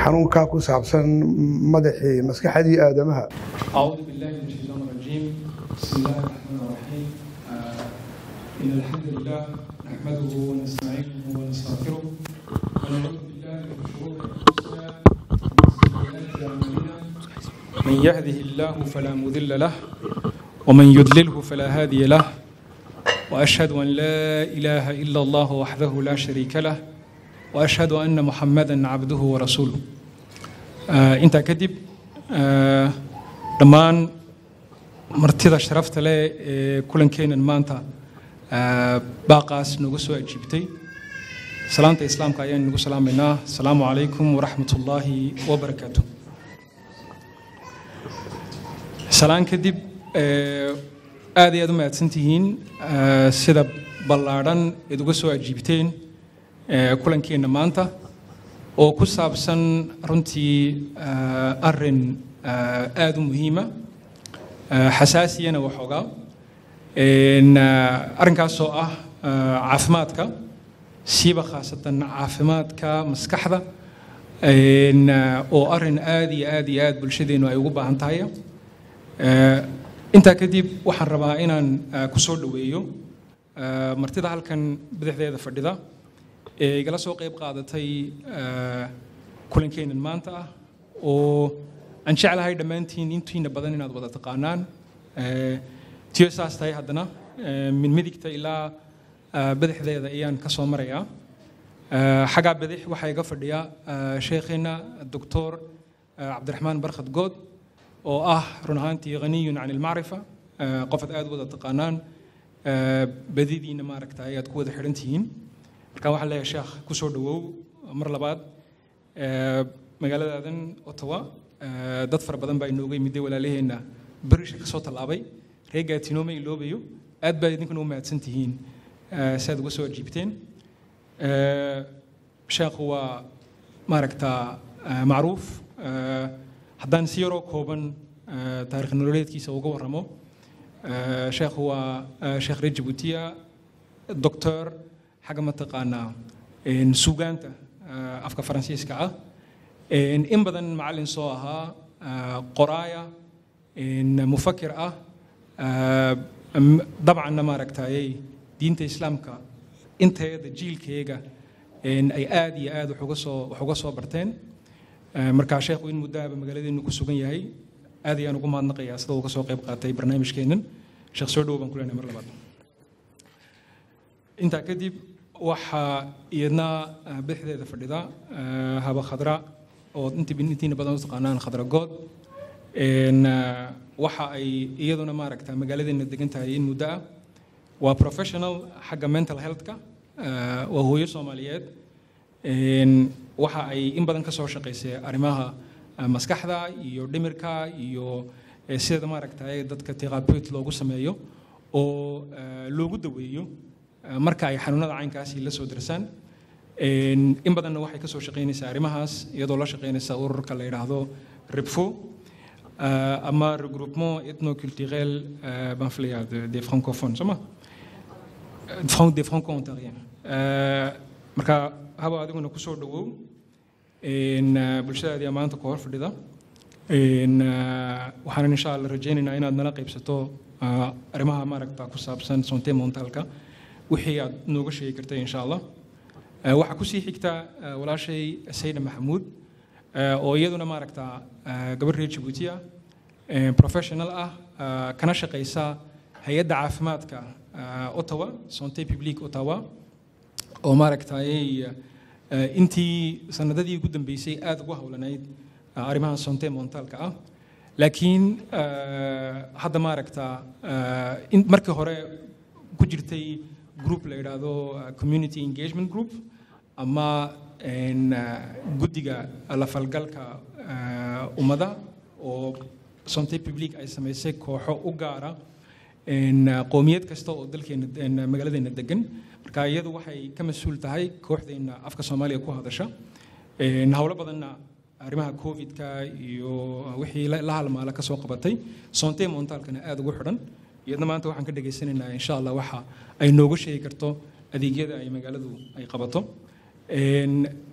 xanuunkaa ku saabsan madaxii maskaxdii aadamaha أعوذ بالله من الشيطان الرجيم بسم الله الرحمن الرحيم آه، إن الحمد لله نحمده ونستعينه ونستغفره ونعوذ بالله من شرور أنفسنا ومن سيئات أعمالنا من يهده الله فلا مضل له ومن يضلله فلا هادي له وأشهد أن لا إله إلا الله وحده لا شريك له وأشهد أن محمدا عبده ورسوله آه، أنت كذب آه، dhammaan martida sharafta leh ee kulankeenan maanta ah, baaqaas nagu soo ajiibtay salaanta islaamka ayaan nagu salaamaynaa asalaamu calaykum waraxmat ullaahi wabarakaatu salaan kadib eh, aad iyo aad u mahadsantihiin ah, sida ballaadhan eed uga soo ajiibteen eh, kulankeenna maanta oo ku saabsan runtii ah, arrin ah, aad u muhiima ah, xasaasiyana waxoogaa En, ah, arrinkaasoo ah ah, caafimaadka siiba khaasatan caafimaadka maskaxda En, ah, oo arrin aad iyo aad iyo aad bulshadeenu ay ugu baahan tahay Eh, intaa kadib waxaan rabaa inaan ah, ku soo dhoweeyo ah, martida halkan bidixdeeda fadhida ee igala soo qayb qaadatay ah, kulankeenan maanta ah oo aan jeclahay dhammaantiin intiina badan inaad wada taqaanaan Eh, tiyo saas tahay haddana eh, min midigta ilaa ah, bidixdeeda ayaan ka soo marayaa Eh, xaggaa bidix waxaa iga fadhiya ah, sheekheena doctor ah, cabdiraxmaan barkhad good oo ah run ahaantii ghaniyun can ilmacrifa eh, qof aad aad u wada taqaanaan eh, badidiina maaragta ayaad ku wada xidhan tihiin marka waxaan leeyahay sheekh ku soo dhowow mar labaad Eh, magaaladaadan ottawa eh, dad fara badan baa inooga yimid walaalaheenna berisha ka soo tallaabay reer gaatinooma iloobayo aad baa idinkuna u mahadsan tihiin eh, si aad uga soo ajiibteen Eh, sheekhu waa maaragta eh, macruuf Eh, haddaan si yaroo kooban eh, taarikh nololeedkiisa uga warramo eh, sheekhu waa eh, sheekh reer jabuutiya doctor xagga mataqaanaa een, suugaanta eh, afka faransiiska ah Een, in badan macallin soo ahaa eh, qoraaya een, mufakir ah eh, m- dabcanna maaragtayay diinta islaamka inteeda jiilkeega een, ay aad iyo aad wax uga soo wax uga soo barteen Eh, markaa sheekhu in muddaaba magaaladeenu ku sugan yahay aad ayaan ugu mahadnaqayaa sida uu ka soo qayb qaatay barnaamijkeennan sheekh soo dhow baan ku leenahay mar labaad intaa kadib waxaa iyadna eh, bidixdeeda fadhida eh, haba khadra oo inti intiina badan u taqaanaan khadra good En, eh, waxa ay iyaduna maaragta magaaladeena degan tahay in muddo ah waa professional xagga mental healthka eh, waa hooyo soomaaliyeed En, waxa ay in badan ka soo shaqaysay arrimaha eh, maskaxda iyo dhimirka iyo eh, sida maaragta dadka therapeutic loogu sameeyo oo eh, loogu daweeyo eh, marka ay xanuunada caynkaasi la soo dirsaan En, in badanna waxay ka soo shaqaynaysaa arrimahaas iyadoo la shaqaynaysa ururka la yidhaahdo ribfo eh, ama regroupement ethnoculturel eh, baan filayaa de- des francophones soo ma Fran- des franco-ontariens Eh, marka haba adiguna ku soo dhowow En, eh, bulshadaadii maanta ku hor fadhida En, eh, waxaanan insha alla rajaynaynaa inaad nala qaybsato eh, arrimaha maaragta ku saabsan sonte montalka wixii aad nooga sheegi kartay insha allah Eh, waxaa kusii xigta eh, walaashay sayda maxamuud eh, oo iyaduna maaragta eh, gabadh reer jabuuti ah eh, professional ah eh, kana shaqaysa hay-adda caafimaadka eh, ottawa sonte publique ottawa oo maaragtayay eh, intii sanadadii ugu dambeysay aad ugu howlanayd eh, arrimaha sonte montalka ah laakiin eh, hadda maaragta eh, in- markii hore ku jirtay group la yidhaahdo eh, community engagement group ama een, eh, guddiga la falgalka eh, ummada oo sonte publique ay samaysay kooxo u gaara een, eh, qowmiyad kasta oo dalkeena een, magaaladeena degan marka iyadu waxay ka mas-uul tahay kooxdeena afka soomaaliga ku hadasha Een, howlo badanna arrimaha covidka iyo wixii la la halmaala ka soo qabatay sonte montaalkana aad ugu xidhan iyadna maanta waxaan ka dhagaysanaynaa insha allah waxa ay nooga sheegi karto adeegyada ay magaaladu ay qabato Een,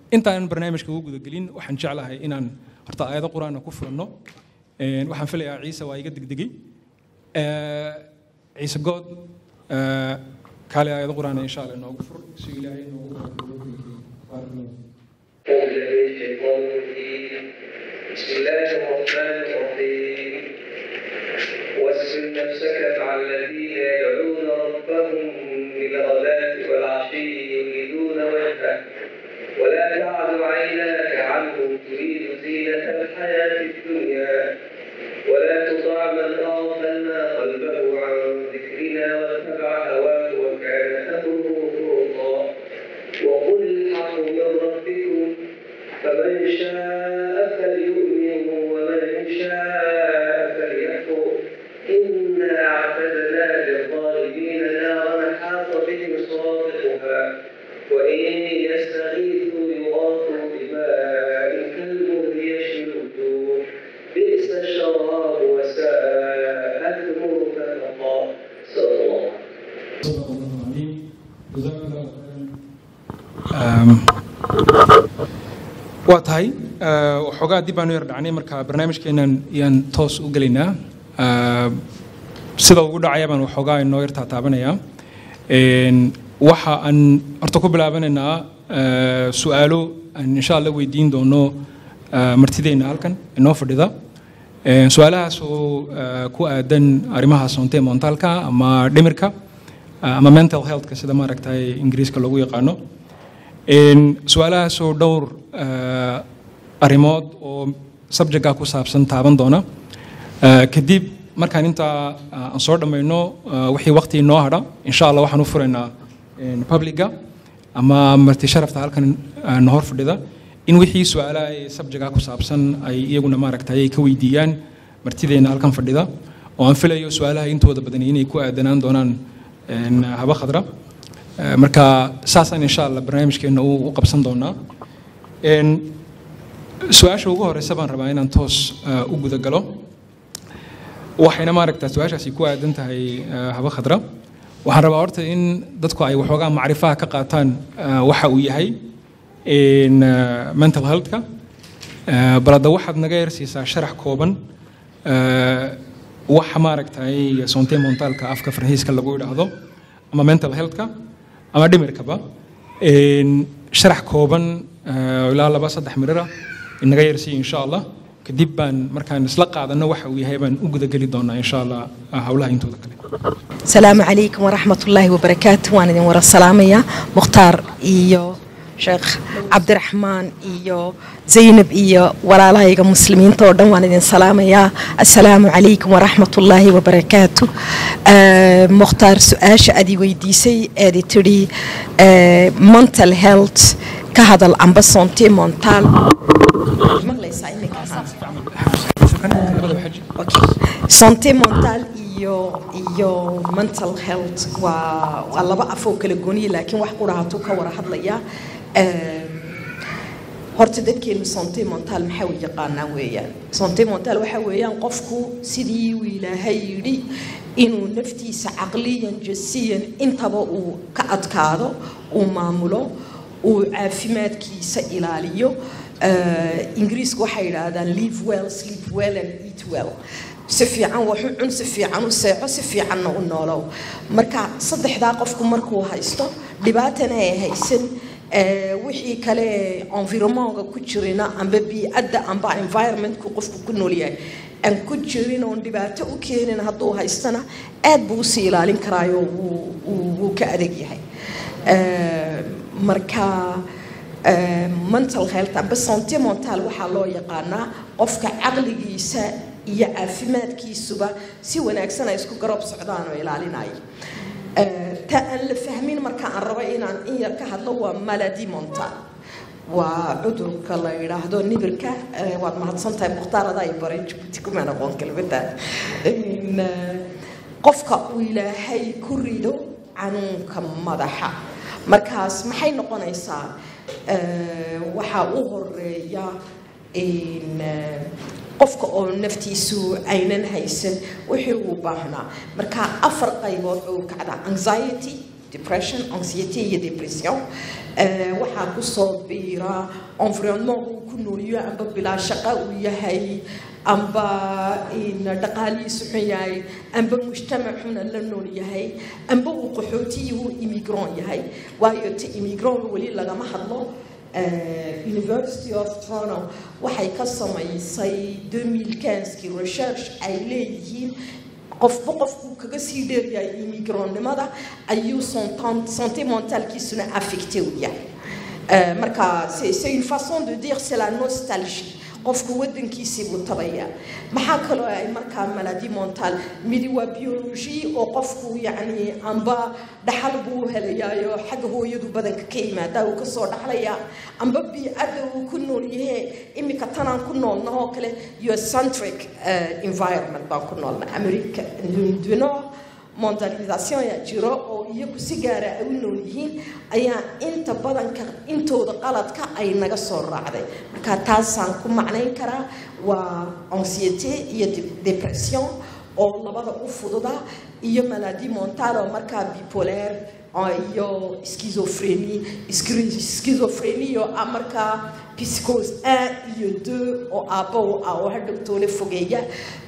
intaanan barnaamijka ugu gudagelin waxaan jeclahay inaan horta aayado qur-aana ku furanno Een, waxaan filayaa ciise waa iga degdegay Ee, ciise good ee, kaale aayado qur-aana insha alla inoogu fur si ilaahay inoogu barakeeyo. أعوذ بالله من الشيطان الرجيم بسم الله الرحمن الرحيم واصبر نفسك مع الذين يدعون ربهم بالغداة والعشي يريدون وجهه ولا تعد عيناك عنهم تريد زينة الحياة الدنيا ولا تطع من أغفلنا قلبه عن ذكرنا واتبع هواه وكان أمره فرطا وقل الحق من ربكم فمن شاء فليؤمن ومن شاء فليكفر إنا أعتدنا للظالمين نارا حاط بهم سرادقها وإن يستغيثوا يغاثوا بماء كالمهل يشوي الوجوه بئس الشراب وساءت مرتفقا صلى الله عليه وسلم Um, waa tahay uh, waxoogaa dib baanu yar dhacnay marka barnaamijkeenan yaan toos u gelaynaa Uh, sida ugu dhacaya baan waxoogaa inoo yar taataabanayaa Een, waxa aan horta ku bilaabanaynaa uh, su'aalo aan insha alla weydiin doono uh, martideenna halkan inoo fadhida Een, su-aalahaas oo uh, ku aadan arrimaha soonte montaalka ama dhimirka uh, ama mental healthka sida maaragtay ingiriiska loogu yaqaano Een, su-aalahaasoo dhowr uh, arrimood oo subjectka ku saabsan taaban doona Uh, kadib markaan intaa uh, aan soo dhammayno uh, wixii waqti inoo hadha insha allah waxaan u furaynaa een, publica ama marti sharafta halkan uh, na hor fadhida in wixii su-aalaha ee subjectka ku saabsan ay iyaguna maaragtay ay ka weydiiyaan martideena halkan fadhida oo aan filayo su-aalaha intooda badan inay ku aadanaan doonaan een, haba khadra Uh, marka saasaan insha allah barnaamijkeena u u qabsan doonaa Een, su-aasha ugu horeysa baan rabaa inaan toos uh, u guda galo waxayna maaragtaa su-aashaasi ku aadan tahay uh, haba khadra waxaan rabaa horta in dadku ay waxoogaa macrifaha ka qaataan uh, waxa uu yahay in uh, mental healthka uh, bal hadda waxaad naga yarsiisaa sharax kooban uh, waxa maaragtay sonte montaalka afka faransiiska lagu idhaahdo ama mental healthka ama dhimirkaba Een, sharax kooban uh, ilaa laba saddex mirira inaga yarsiiya insha allah kadib baan markaan isla qaadano waxa uu yahay baan u gudageli doonaa insha allah uh, howlaha intooda kale السلام عليكم ورحمة الله وبركاته وأنا دين ورا السلامية مختار إيو شيخ عبد الرحمن إيو زينب إيو ولا لا يجا مسلمين تودن وأنا دين سلامية السلام عليكم ورحمة الله وبركاته آه مختار سؤاش أدي ويديسي أدي تري آه mental health كهذا الأنبا سونتي مونتال مغليسا إنك santé mentale iyo iyo mental health waa waa laba afoo kala gooniya laakiin wax qura hatuu ka wara hadlaya Ehm, horta dadkeenu santé mentale maxaa u yaqaanaa weeyaan santé mentale waxaa weeyaan qofku sidii uu ilaahay yidhi inuu naftiisa caqliyan jasiyan intaba uu ka adkaado uu maamulo uu caafimaadkiisa ilaaliyo Eh, ingiriisku waxay yidhaahdaan live well sleep well and eat well si fiican wax u cun si fiican u seexo si fiicanna u noolow marka saddexdaa qofku markuu haysto dhibaatana ay haysan eh, wixii kale environmentka ku jirina amba biicadda amba environmentku qofku ku nool yahay aan ku jirin oon dhibaato u keenin hadduu haystana aad buu usii ilaalin karaayo wuu- wuu wuu ka adag yahay Eh, marka eh, mental health amba santé mental waxaa loo yaqaanaa qofka caqligiisa iyo caafimaadkiisuba si wanaagsan ay isku garab socdaan oo ilaalinayo Eh, ta aan la fahmin marka aan rabo inaan in yar ka hadlo waa maladi mental waa cudurka la yidhaahdo nibirka Eh, waad mahadsantahay mukhtaarada ay baray jabuuti kumaan aqoon kelmadda In, eh, qofka uu ilaahay ku rido canuunka madaxa markaas maxay noqonaysaa Eh, waxaa u horeeya in eh, qofka oo naftiisu aynan haysan wixii uu baahnaa marka afar qaybood oo kacda anxiety depression anxiety iyo depression Eh, waxaa kusoo biira environnement uu ku nooliyo amba bilaa shaqo uu yahay amba in dhaqaalihiisu xun yahay amba mujtamac xuna la nool yahay amba uu qaxootiyi uu immigrant yahay waayo ta immigrant weli lagama hadlo Eh, University of Toronto waxay ka samaysay 2015kii research ay leeyihiin qofba qofkuu kaga sii dheeryahay immigrantnimada ayuu son- santé mentalkiisuna affecté u yahay Euh, marka c'est c'est une façon de dire c'est la nostalgie qofku wadankiisii buu tabaya maxaa kaloo ay markaa maladie mental midi waa biologie oo qofku yacni amba dhaxal buu helayaayo xagga hooyadu badanka ka yimaada uu kasoo dhaxlaya amba biicadda uu ku nool yahe imika tanaan ku noolna oo kale eurocentric uh, environment baan ku noolna america du nord mondialisation yaa jiro oo iyagu si gaara ay u nool yihiin ayaa inta badanka intooda qaladka ay naga soo raacday marka taasaan ku macnayn karaa waa anxiety iyo de- depression oo labada u fududa iyo maladie mental oo markaa bipolaire oo iyo schizophrenie Schri- schizophrenie oo ah markaa psychose 1 iyo 2 oo aabbo u ah oo hadhowtoole fogeeya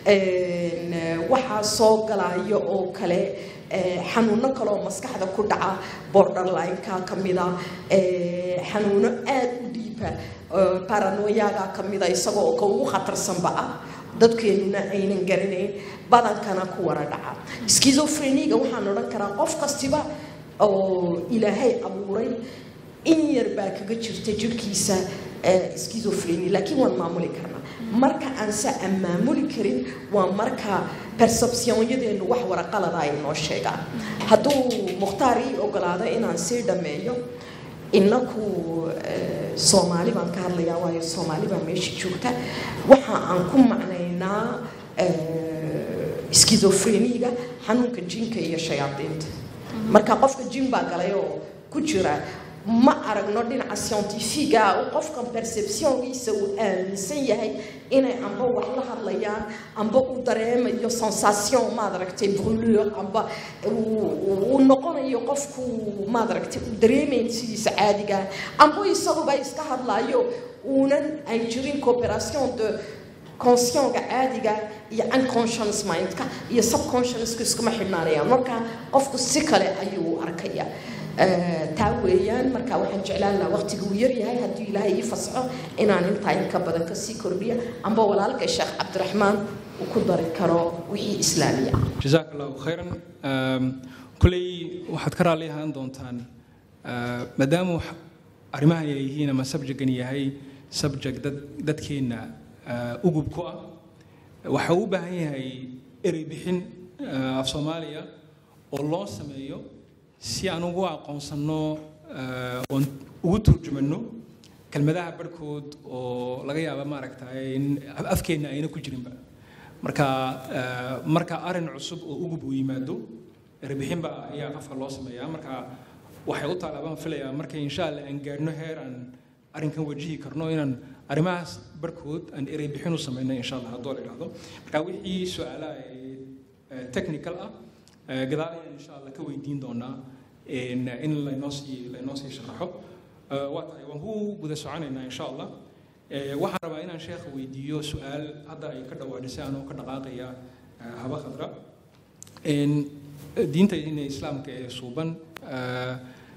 Een, eh, waxaa soo galaya oo kale eh, xanuuno kale oo maskaxda ku dhaca borderline-ka ka mida eh, xanuuno aada u dhiiba eh, paranoyaga ka mida isagoo ka ugu khatarsanba ah dadkeenuna aynan garanayn badankana ku wara dhaca schizophreniga waxaan odhan karaa qof kastiba oo ilaahay abuuray in yar baa kaga jirta jirkiisa eh, schizophrenia laakiin waan maamuli karnaa marka aan se aan maamuli karin waa marka perceptionyadeenu wax waraqalada ay noo sheegaan hadduu mukhtaar ii ogolaado inaan sii dhammeeyo inaku eh, soomaali baan ka hadlayaa waayo soomaali baa meesha joogta waxa aan ku macnaynaa eh, schizophreniga xanuunka jinka iyo shayaadiinta marka qofka jin baa galay oo ku jira ma aragno dhinaca scientifiga uu qofkan perceptiongiisa uu aaminsan yahay inay amba wax la hadlayaan amba uu dareemayo sensation maad aragtay brûlure amba uu- uu noqonayo qofku maad aragtay uu dareemayn sidiisa caadiga amba isaguba iska hadlayo uunan ay jirin cooperation de conscientka caadiga iyo unconscious mindka iyo subconsciouska iskuma xidhnaanayaan marka qofku si kale ayuu u arkaya Eh, taa weeyaan marka waxaan jeclaan lahaa waqtiga uu yaryahay hadduu ilaahay ii fasxo inaan intaa in ka badan kasii kordhiya amba walaalka sheekh cabdiraxmaan uu ku dari karo wixii islaamiya jazaak allahu khayran Um, kolley waxaad ka raalli ahaan doontaan uh, maadaama wax- arrimahan ay yihiin ama subjectgan yahay subject dad dadkeenna uh, ugub ku ah waxa uu u baahan yahay erey bixin uh, af soomaaliya oo loo sameeyo si aan ugu aqoonsanno uh, oon ugu turjumanno kelmadaha barhkood oo laga yaaba maaragtay in afkeenna ayna ku jirinba marka eh, marka arin cusub oo ugub uu yimaado erebixinba ayaa qofka loo sameeyaa marka waxay u taala baan filayaa marka insha allah aan gaadhno heer aan arrinkan wajihi karno inaan arrimahaas barkood aan erebixin u sameyno insha allah haddoo la idhaahdo marka wixii su-aalaha ee, eh, technical ah eh, gadaal ayaan insha allah ka weydiin doonaa in in laynoo sii laynoo sii sharaxo Eh, waa tahay waan ku guda soconaynaa insha allah Eh, waxaan rabaa inaan sheekha weydiiyo su-aal hadda ay ka dhawaadhisay anoo ka dhaqaaqaya eh, haba khadra En, eh, diinta ina islaamka ee suuban eh,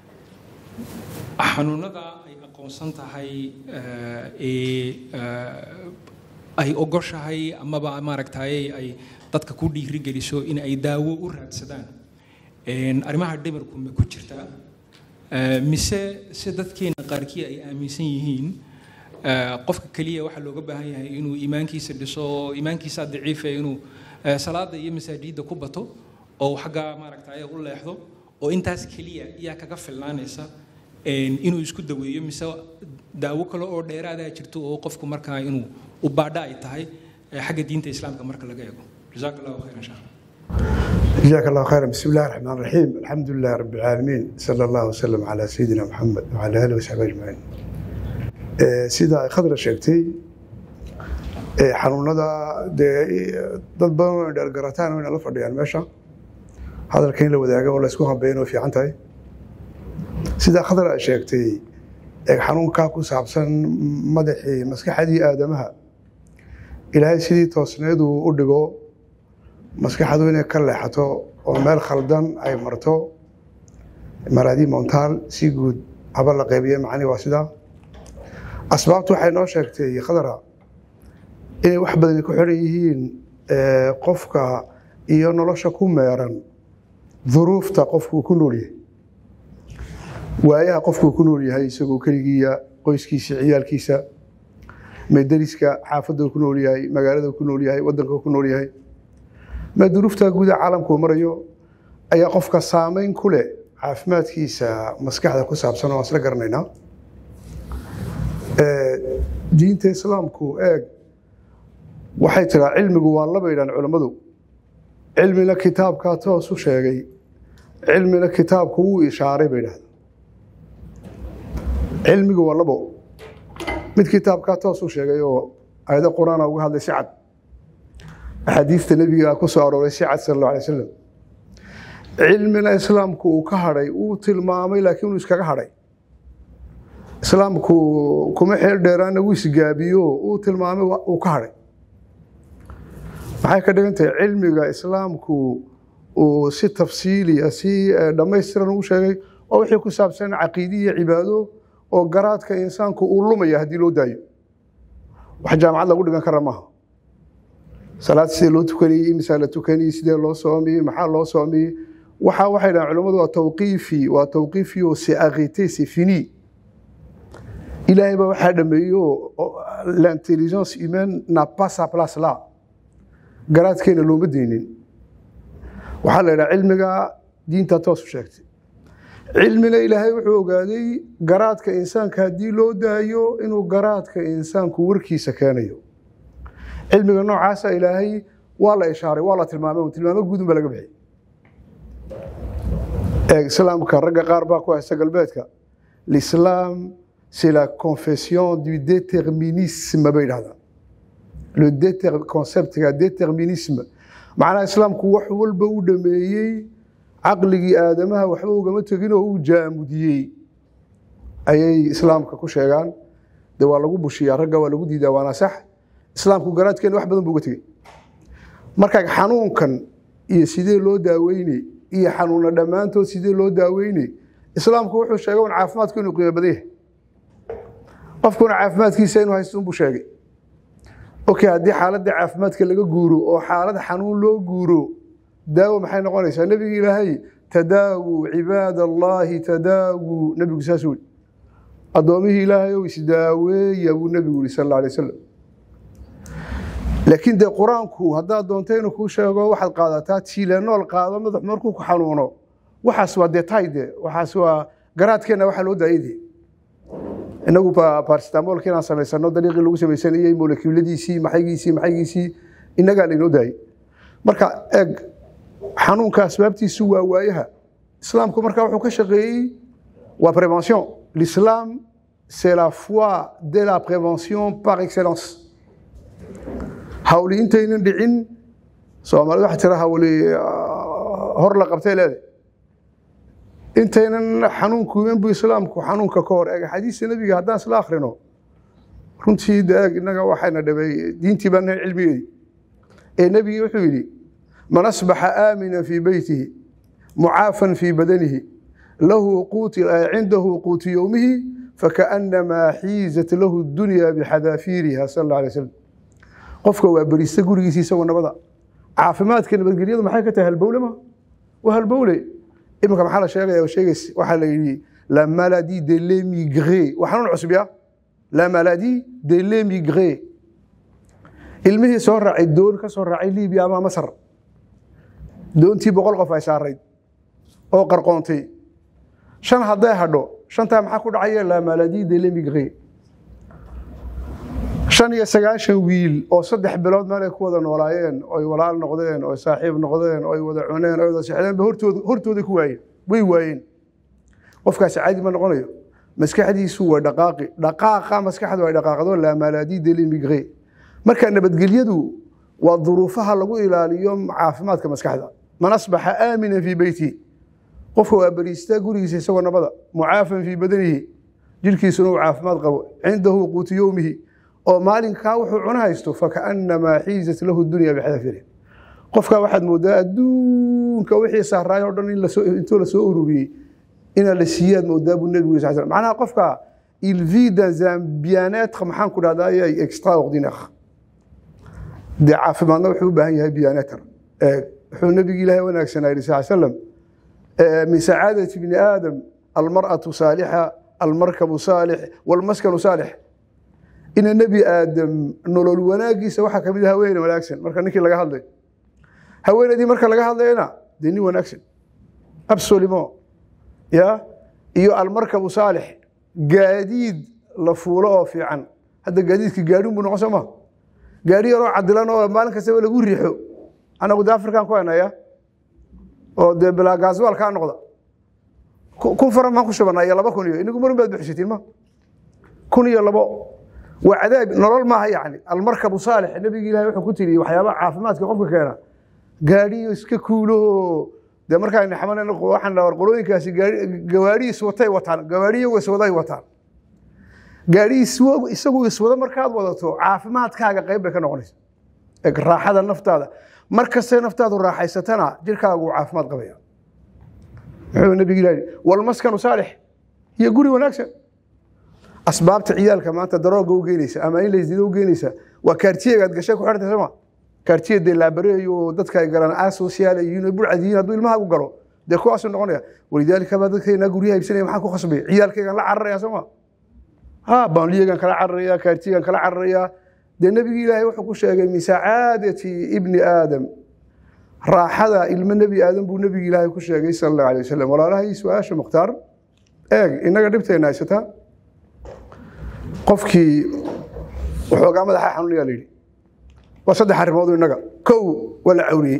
xanuunada ay aqoonsan tahay eh, ee eh, ay ogoshahay amaba maaragtay ay dadka ku dhiirigeliso in ay daawo u raadsadaan En, arrimaha dhimirku ma ku jirtaa Eh, mise se dadkeena qaarkii ay aaminsan yihiin eh, qofka keliya waxaa looga baahan yahay inuu iimaankiisa dhiso iimaankiisa daciifa inuu eh, salaada iyo masaajidda ku bato oo uu xaggaa maaragtay u leexdo oo intaas keliya iyaa kaga filnaanaysa en, inuu isku daweeyo mise daawo kale oo dheeraadaa jirto oo qofku markaa inuu u baadha ay tahay eh, xagga diinta islaamka marka laga eego jazaak allahu khayran sheekh جزاك الله خيرا بسم الله الرحمن الرحيم الحمد لله رب العالمين صلى الله وسلم على سيدنا محمد وعلى اله وصحبه اجمعين Ee, sida ay khadra sheegtay ee, xanuunada dee dad badan oo dheergarataan oo la fadhiyaan meesha hadalka in la wadaago oo la isku hambeeyo oo fiican tahay sida khadar ay sheegtay ee xanuunkaa ku saabsan madaxii maskaxdii aadamaha ilaahay sidii toosneedu u dhigo maskaxdu inay ka leexato oo meel khaldan ay marto maraadii montaal si guud haba la qeybiye macnihi waa sidaa asbaabtu waxay noo sheegtay khadara inay wax badani ku xiran yihiin qofka iyo nolosha ku meeran duruufta qofkuu ku nool yahay waayaha qofkuu ku nool yahay isagoo keligiiya qoyskiisa ciyaalkiisa mederiska xaafadda ku nool yahay magaalada ku nool yahay wadanka ku nool yahay ma duruufta guuda caalamkuu marayo ayaa qofka saameyn ku leh caafimaadkiisa maskaxda ku saabsan oo aan isla garanaynaa diinta islaamku eeg waxay tiraa cilmigu waa laba yidhaan culammadu cilmina kitaabkaa toos u sheegay cilmina kitaabku wuu ishaaray bay idhahda cilmigu waa labo mid kitaabkaa toos u sheegay oo aayado qur-aana uga hadlay si cad axaadiista nebiga ku soo arooray si cad sal alla alay wasalam cilmina islaamku uu ka hadhay uu tilmaamay laakiin uu iskaga hadhay islaamku kuma xeel dheeraana wuu isgaabiyo uu tilmaamay uu ka hadhay maxay ka dhigan tahay cilmiga islaamku uu si tafsiiliya si dhammaystiran uu sheegay oo wixii ku saabsan caqiidi iyo cibaado oo garaadka insaanku uu lumaya haddii loo daayo wax jaamacad lagu dhigan kara maaha salaad sidee loo tukanayey imisaa la tukanayey sidee loo soomiyey maxaa loo soomiyey waxa waxay dhahan culimmadu waa tawqiifi waa tawqiifi oo c'est arrêté c'est fini ilaahay baa waxaa dhameeyo l'intelligence humaine n'a pas sa place là garaadkeena looma deynin waxaa la yidhaha cilmiga diinta toos u sheegtay cilmina ilaahay wuxuu ogaaday garaadka insaanka haddii loo daayo inuu garaadka insaanku warkiisa keenayo cilmiga noocaasa ilaahay waa la ishaaray waa la tilmaamay tilmaamo guudun baa laga bixiyay eeg islaamka ragga qaar baa ku haysta galbeedka l'islam c'est la confession du déterminisme bay idhahdaan le déter conceptga déterminisme macnaha islaamku wax walba u dhameeyey caqligii aadamaha waxba ugama tegin oo uu jaamudiyey ayay islaamka ku sheegaan de waa lagu bushiyaa ragga waa lagu diidaa waana sax islaamku garaadkeena wax badan buu uga tegey marka xanuunkan iyo sidee loo daaweyney iyo xanuuna dhammaantood sidee loo daaweyney islaamku wuxuu sheegay un caafimaadku inuu qiimo badan yahay qofkuna caafimaadkiisa inuu haysto unbuu sheegay okay haddii xaaladda caafimaadka laga guuro oo xaalad xanuun loo guuro daawo maxay noqonaysaa nebiga ilaahay tadaawu cibaad allaahi tadaawu nebigu saas weli addoomihii ilaahay ow isdaaweeya buu nebigu yihi sal alla alay wasalam laakiin dee qur-aanku haddaad doonto inuu kuu sheego waxaad qaadataa tiilanool qaado madax markuu ku xanuuno waxaas waa detay de waxaas waa garaadkeenna waxaa loo daayay de inagu barsitamoolka inaan samaysano dariiqii lagu samaysanayey molekiuladiisii maxaygiisii maxaygiisii innagaa laynoo daayay marka eeg xanuunka asbaabtiisu waa waayaha islaamku marka wuxuu ka shaqeeyey waa prévention l'islam c'est la foi de la prévention par excellence hawli intaynan dhicin soomaalida waxa tira hawli hor la qabtay leedahay intaynan xanuunku iman bu islaamku xanuunka ka hor eeg xadiista nebiga haddaan isla akhrino runtii de eeg innaga waxayna dhibay diintii baan nahay cilmigeedii ee nebigii wuxuu yidhi man asbaxa aamina fii beytihi mucaafan fii badanihi lahu cindahu quutu yowmihi fakaأnamaa xiizat lahu dunya bixadaafiiriha sal اla alay slam qofka waa berista gurigiisa isagoo nabada caafimaadka nabadgelyadu maxay ka tahay halbowle ma waa halbowle iminka maxaa la sheegaya oo sheegays waxaa la yidhi la maladie de l'émigré waa xanuun cusub ya la maladie de l'émigré ilmihii soo raacay doon ka soo raacay libiya ama masar doontii boqol qof ay saarayd oo qarqoontay shan hadday hadho shantaa maxaa ku dhacaya la maladie de l'émigré shan iyo sagaashan wiil oo saddex bilood meel ay ku wada noolaayeen oy walaal noqdeen oy saaxiib noqdeen oy wada cuneen oy wada sexdeen ba hortooda hortooda ku waayeen way waayeen qofkaasi caadi ma noqonayo maskaxdiisu waa dhaqaaqi dhaqaaqa maskaxdu ay dhaqaaqdo la maladie de l'émigré marka nabadgelyadu waa duruufaha lagu ilaaliyo caafimaadka maskaxda man asbaxa aamina fii beyti qofka waa beriistaa gurigiisa isagoo nabada mucaafan fii badanihi jirkiisuna uu caafimaad qabo cindahu quutu yowmihi oo maalinkaa wuxuu cuna haysto fakaannamaa xiizat lahu dunya bixadafiri qofkaa waxaad moodaa adduunka wixii saaraay oo dhan in lasoo intuu lasoo ururiyey inaa la siiyaad moodaa buu nebigu sal slam macnaha qofka il vit dans un bien-être maxaan ku dhahdaa extraordinaire dee caafimaadna wuxuu u baahan yahay bien-être wuxuu nebigi ilaahay wanaagsanaa yidhi sal slam min sacaadati bni aadam almar'atu saalixa almarkabu saalix walmaskanu saalix ina nebi aadam nolol wanaagiisa waxaa ka mid ah haweeney wanaagsan marka ninkii laga hadlay haweeneydii marka laga hadlayana dee nin wanaagsan absolument ya iyo almarkabu saalix gaadiid la fuulo oo fiican hadda gaadiidka gaadhin buu noqon soo ma gaadhi yaroo cadilan oo maalin kastaba lagu riixo anagu dee afrikaan ku haynaya oo dee bilaa gaaswaal kaa noqda kun faran maan ku shubanaa iyo laba kun iyo inagu marin baad buxsatiin ma kun iyo labo waa cadaab nolol maaha yani almarkabu saalix nebigi ilahi wuxuu ku tiri waxyaabaha caafimaadka qofka keena gaadhiyo iska kuuloho dee markaan xaman waxaan dhaha qolooyinkaasi gawaadhi iswatay wataan gawaadhi iyagu iswaday wataan gaadhi isagu iswada markaad wadato caafimaadkaaga qayb bay ka noqonaysa raaxada naftaada mar kastay naftaadu raaxaysatana jirkaagu caafimaad qabaya muxuu nabigi ilahi walmaskanu saalix iyo guri wanaagsan asbaabta ciyaalka maanta darooga u geynaysa ama in laysdido u geynaysa waa kaartiyegaad gashay ku xirtay sooma kaartiye dee laabareeyo dadka ay galaan asociaal ay yihiin burcad yihiin hadduu ilmahaagu galo dee kuwaasuu noqonaya walidaalika baa dadkeena guryaha iibsanaya maxaa ku khasbay ciyaalkaygan la cararaya sooma ha baanliyagan kala cararaya kaartiyegan kala cararaya dee nebigi ilaahay wuxuu ku sheegay min sacaadati ibni aadam raaxada ilmo nebi aadam buu nebigi ilaahay ku sheegay sala allahu alay wasalam walaalahay su-aasha mukhtaar eeg innaga dhibteenna haysataa qofkii waxoogaa madaxa xanuunaya la yidhi waa saddex arrimood innaga kow waa la cawriyey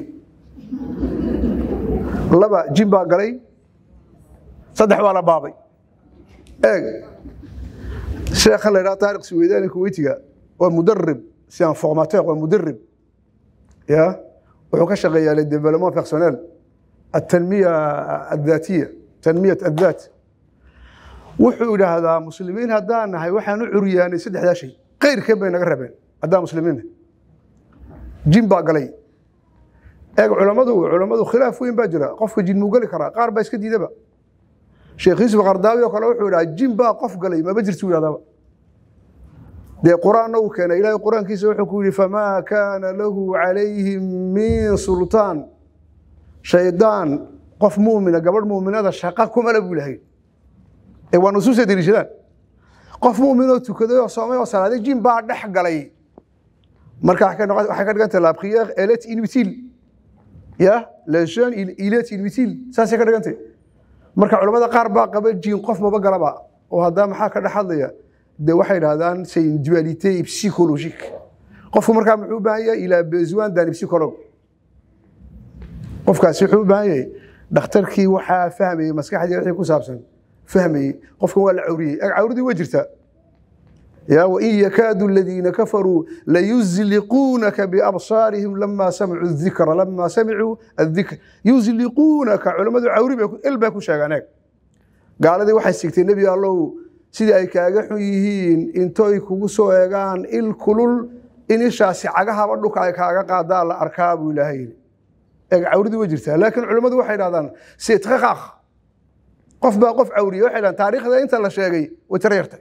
laba jin baa galay saddex waa la baabay eeg sheekhan la yidhaha taariq suweydaani kuweytiga waa mudarib si un formateur waa mudarib ya wuxuu ka shaqeeyaa le développement personnel التنمية الذاتية تنمية الذات wuxuu idhaahdaa muslimiin haddaan nahay waxaan u curyaanay saddexdaa shay kayrkeen bay naga rabeen haddaan muslimiin nahay jin baa galay eeg culammadu culammadu khilaaf weyn baa jira qofka jin muu geli karaa qaar baa iska diidaba sheekh yuusuf qardaawi oo kale wuxuu idhaha jin baa qof galay maba jirtu idhahdaba dee qur-aanna uu keenay ilaahay qur-aankiisa wuxuu ku yidhi famaa kaana lahu calayhim min sultaan shaydaan qof muumina gabadh muuminada shaqa kumale buu ilahay ee waa nusuusta deliishadaan qof muuminoo tukaday oo soomay oo salaaday jin baa dhex galay marka waxay ka dhigantay la prière elle est inutile ya le jeune il est inutile saasay ka dhigantay marka culamada qaar baa qaba jin qof maba galaba oo haddaa maxaa ka dhex hadlaya de waxay dhahdaan c'est une dualité psychologique qofku markaa muxuu u baahan yahay il a besoin d'un psychologue qofkaasi wuxuu u baahan yahay dhakhtarkii waxaa fahmayey maskaxdii wixii ku saabsan fahmayey qofkan waa la cawriyey cawridii way jirtaa ya wain yakaadu aladiina kafaruu layuzliquunaka biabsaarihim lama samicuu dikra lama samicuu adikr yuzliquunaka culammadu cawri bay il bay ku sheegaan eeg gaaladii waxay sigtay nebi allow sidii ay kaaga xun yihiin intoy kugu soo eegaan il kulul in ishaasi cagahaba dhulka ay kaaga qaadaa la arkaa buu ilaahay yidhi eeg cawridii way jirtaa laakiin culammadu waxay dhahdaan sitqaqaq qof baa qof cawriye waxay dhahdaan taariikhda inta la sheegay way tareertay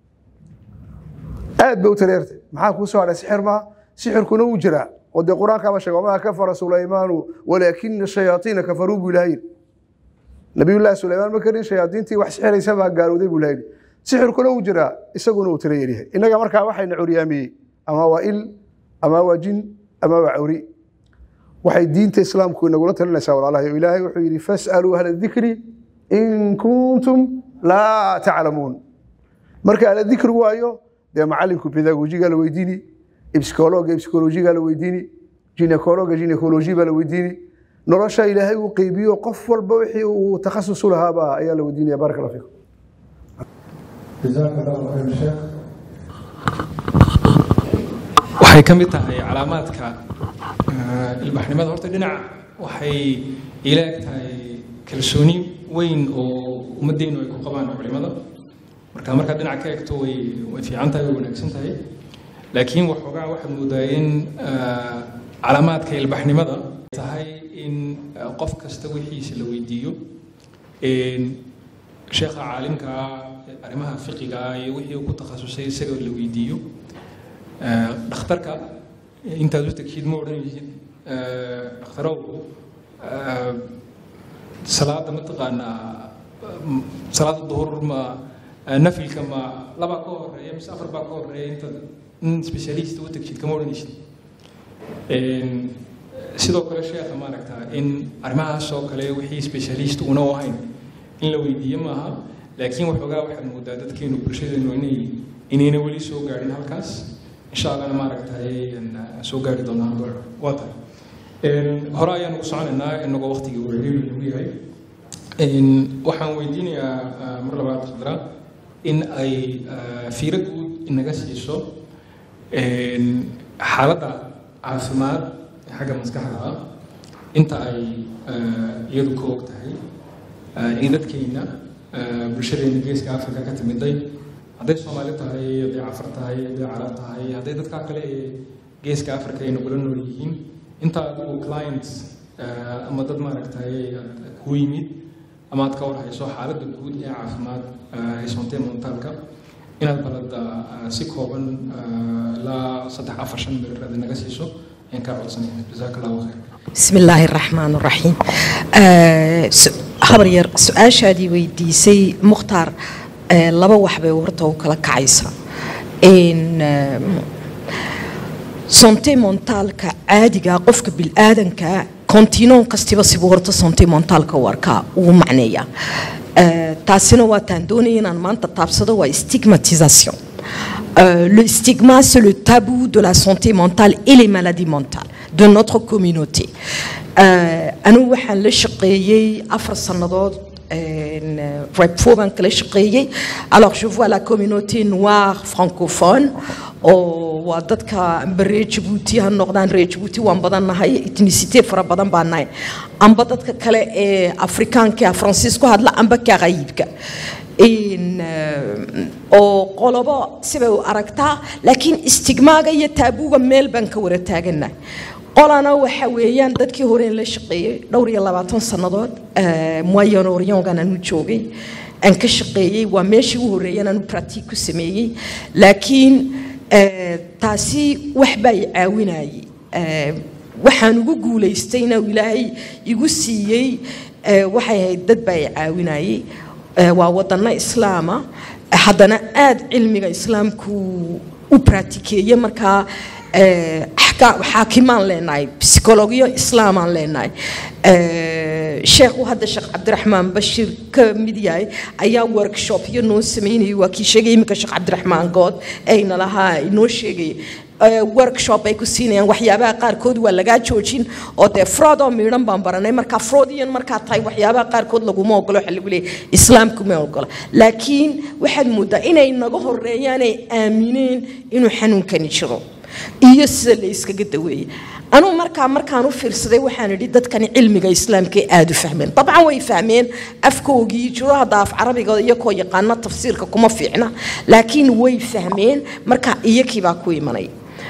aad bay u tareertay maxaa kuu soo hadhay sixir maa sixirkuna wuu jiraa oo dee qur-aankaaba sheega wamaa kafara sulaymaanu walaakina shayaaiina kafaruu buu ilaha yidhi nabiyullaahi sulaymaan ma karin shayaadiintii wax sixiraysa baa gaalowday buu ilaha yidhi sixirkuna wuu jiraa isaguna uu tira yaryahay innaga markaa waxayna curyaamiyey ama waa il ama waa jin ama waa cawri waxay diinta islaamku inagula talinaysaa walaalahay oo ilaahay wuxuu yidhi fas'aluu ahla dikri in kuntum laa taclamuun marka ahla dikri waayo dee macalinku pedagogiga la weydiini psikologa psikolojiga la weydiini ginekologa ginekoloji baa la weydiini nolosha ilaahay uu qeybiyo qof walba wixii uu takhasus u lahaaba ayaa la weydiinaya barak allah fiikum جزاك الله خير شيخ waxay ka mid tahay calaamaadka ilbaxnimada horta dhinac waxay ila eg tahay kalsooni weyn oo ummaddeenu ay ku qabaan culimada marka markaad dhinac ka eegto way way fiican tahay way wanaagsan tahay laakiin waxoogaa waxaad moodaa in ah, calaamaadka ilbaxnimada ay tahay in ah, qof kasta wixiisa la weydiiyo Een, sheekha caalimka ah arrimaha fiqiga ah iyo wixii uu ku takhasusay isaga la weydiiyo Ah, dhakhtarka intaad u tegshid ma odhanaysid ah, dhakhtarow ah, salaada mataqaanaa mm, salaada duhur ma ah, nafilka ma labaa ka horeeya mise afar baa ka horeeya intaad in specialist u tegshid kama odhanaysid Een, sidoo kale sheekha maaragtaa in arrimahaas oo kale wixii specialist una u ahayn in la weydiiyo maaha laakiin waxoogaa waxaad moodaa dadkeenu bulshadeenu inay inayna weli soo gaadhin halkaas insha allahna maaragtay een, soo gaari doonaan goor waa tahay Een, hore ayaan ugu soconaynaa inagoo waqtigii uu ciriiri nagu yahay Een, waxaan weydiinayaa ah, mar labaad khadra in ay ah, fiiro guud inaga siiso een, xaaladda caafimaad ee xagga maskaxda ah inta ay ah, iyadu ka og tahay ah, in dadkeena ah, bulshadeena geeska afrika ka timiday hadday soomaali tahay hadday cafar tahay hadday carab tahay hadday dadka kale ee geeska afrika ay nagula nool yihiin inta adigu clients ah, ama dad maaragtay aad ku yimid ama aad ka warhayso xaaladda guud ee caafimaad ah, ee sontee montaalka inaad balada ah, si kooban ah, ilaa saddex afar shan mirir aad naga siiso ayaan kaa codsanaya jazaaka allahu khayr بسم الله الرحمن الرحيم آه، س- habar yar su-aashaadii weydiisay mukhtaar آه، laba wax bay horta u kala kacaysa in sonte montaalka caadiga qofka bilaadanka kontinon kastiba sibuu horta sonte montaalka u arkaa uu macneeya آه، taasina waa taan doonaya inaan maanta taabsado waa stigmatisation Euh, le stigma, c'est le tabou de la santé mentale et les maladies mentales de notre communauté. Euh, أنا waxaan la shaqeeyey afar sannadood repfo baan kala shaqeeyey alors je vois la communauté noire francophone oo waa dadka amba reer jabuuti ha noqdaan reer jabuuti waan badan nahay ethnicité fara badan baan nahay amba dadka kale ee afrikaanka faransiis ku hadla amba kaqayibka in oo qolobo sibay u aragtaa laakiin istigmaaga iyo taabuuga meel baan ka wara taaganahay qolana waxa weeyaan dadkii hore la shaqeeyey dhowr iyo labaatan sannadood moyen oriongan aanu joogay aan ka shaqeeyey waa meeshii u horreeyeen aanu pratique ku sameeyey laakiin taasi wax baa i caawinayay waxaan ugu guulaystayna ilaahay igu siiyey waxay ahayd dad baa i caawinayay waa wadano islaama haddana aad cilmiga islaamku u praatikeeye markaa xaakimaan leenahay bsikologiyo islaamaan leenahay sheekhu hadda sheekh cabdiraxmaan bashir ka mid yahay ayaa workshopyo noo sameynayay waa kii sheegay iminka sheekh cabdiraxmaan good ayna lahaa inoo sheegaya workshop ay ku siinayaan waxyaabaha qaarkood waa lagaa joojin oo dee fraud oo miidhan baan baranay marka fraudian markaa tahay waxyaabaha qaarkood laguma ogolo waxa lagu leeyahay islaamku ma ogola laakiin waxaad moodaa inay naga horeeyaan ay aamineen inuu xanuunkani jiro iyo sida la iskaga daweeyay anuu markaa markaan u fiirsaday waxaan idhi dadkani cilmiga islaamka aada u fahmeen dabcan way fahmeen afkoogii jiro hadda af carabiga iyakoo yaqaana tafsiirka kuma fiicna laakiin way fahmeen marka iyakii baa ku imanay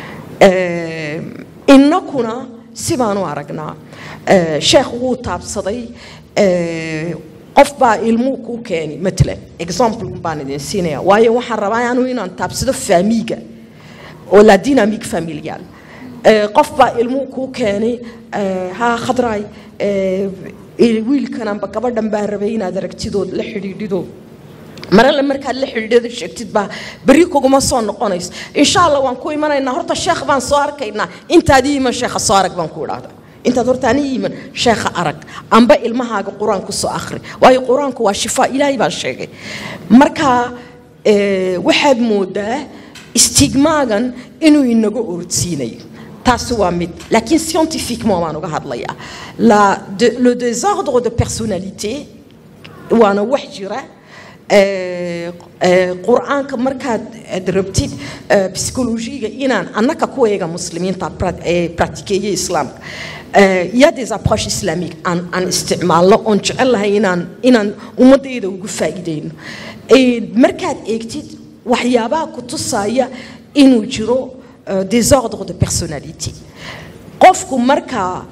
innakuna sibaan u aragnaa sheekh wuu taabsaday qof baa ilmuu kuu keeni matalan example baan idin siinaya waayo waxaan rabaa anuu inaan taabsado faamiiga oo la dynamique familiale qof baa ilmuu kuu keenay ha khadraay wiilkan amba gabadhan baan rabay inaad aragtidood la xidhiidhido marale markaad la xidhiidhada sheegtid baa berri kuguma soo noqonayso insha allah waan ku imanaynaa horta sheekh baan soo arkaynaa intaad ii iman sheekha soo arag baan ku idhaahda intaad horta ani iiman sheekha arag amba ilmahaaga qur-aanku soo akhri waayo qur-aanku waa shifaa ilaahay baan sheegay marka waxaad moodaa stigmaagan inuu inaga orodsiinayo taasi waa mid laakiin scientifiquement waan uga hadlayaa la le désordre de personnalité waana wax jira ee, ee, qur-aanka markaad aad rabtid ee, psychologiga inaan annaka kuwayaga muslimiinta pra- ee, practiceeye islaamka ee, il y a des approches islamiques aan aan isticmaalno oon jecel lahay inaan inaan ummadayda ugu faa'iideyno Ee, markaad eegtid waxyaabaha ku tusaya inuu jiro euh, désordre de personnalité qofku markaa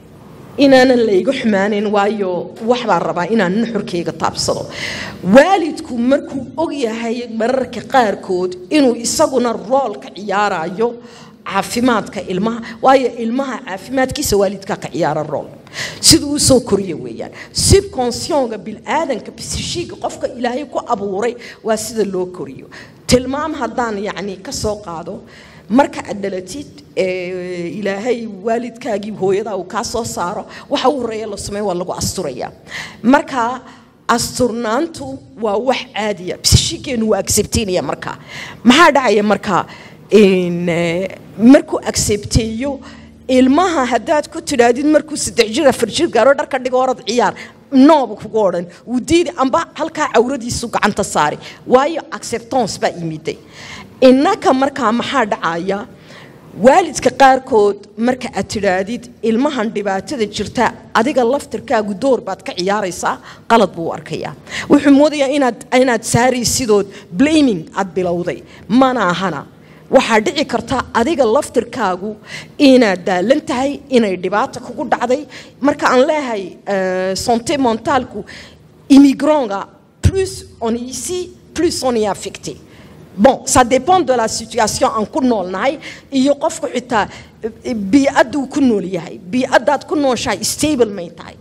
inaanan layga xumaaneyn waayo wax baan rabaa inaan nuxurkayga taabsado waalidku markuu og yahay mararka qaarkood inuu isaguna rool ka ciyaarayo caafimaadka ilmaha waayo ilmaha caafimaadkiisa waalidkaa ka ciyaara rool siduu u soo koriya weeyaan subconscionga bilaadanka psychiga qofka ilaahay ku abuuray waa sida loo koriyo tilmaam haddaan yacni ka soo qaado marka aad dhalatid ee, ilaahay waalidkaagii hooyadaa uu kaa soo saaro waxa u horeeya la sameeyo waa lagu asturayaa marka asturnaantu waa wax caadiya psychigeenu waa acceptaynaya markaa maxaa dhacaya markaa in, eh, markuu accepteeyo ilmaha haddaad ku tidhaahdid markuu saddex jir afar jir gaaro dharka dhigo orad ciyaar nooba kugu odhan wuu diidi amba halkaa cawradiisu gacanta saari waayo acceptance baa imiday innaka markaa maxaa dhacaya waalidka qaarkood marka aad tidhaahdid ilmahan dhibaatada jirta adiga laftirkaagu door baad ka ciyaaraysaa qalad buu u arkayaa wuxuu moodayaa inaad inaad saaraysidood blaming aad bilowday mana ahana waxaa dhici karta adiga laftirkaagu inaad daalan tahay inay dhibaata kugu dhacday marka aan leeyahay euh, santé mentalku immigronga plus on est ici plus on est affecté bon ça dépend de la situation aan ku noolnahay iyo qofku xitaa eh, bii'aduu ku nool yahay bii'adaad ku nooshahay stable may tahay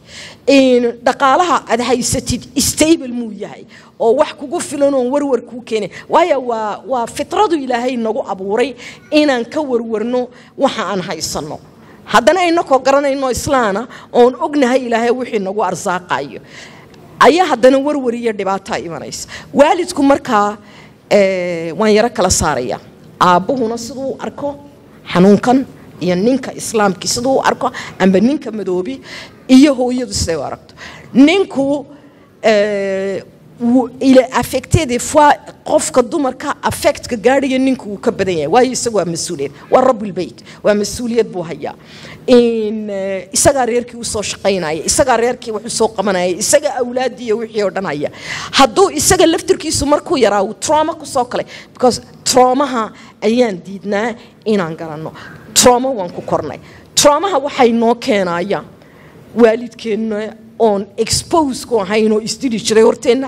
In dhaqaalaha aad haysatid stable muu yahay oo wax kugu filan oon warwar kuu keenin waayo waa waa fitradu ilaahay nagu abuuray inaan ka warwarno waxa aan haysanno haddana inakoo garanayno islaana oon ognahay ilaahay wixii nagu arsaaqayo ayaa haddana warwar iyo dhibaataa imanaysa waalidku markaa eh, waan yaro kala saaraya aabbuhuna siduu u arko xanuunkan iyo ninka islaamkii siduu u arko amba ninka madoobi iyo hooyadu siday u aragto ninku eh, wuu- il est affecté des fois qofka dumarka affectka gaadhaya ninka wuu ka badan yahay waayo isaga waa mas-uuliyad waa rabulbeyt waa mas-uuliyad buu hayaa in eh, isagaa reerkii usoo shaqaynaya isagaa reerkii wax usoo qabanaya isaga awlaadii iyo wixii oo dhan haya hadduu isaga laftirkiisu markuu yaraa uu trauma kusoo kalay because traumaha ayaan diidnaa inaan garanno trauma waan ku kornay traumaha waxay noo keenaya waalidkeenna oon expose ku ahayn oo isdili jiray horteenna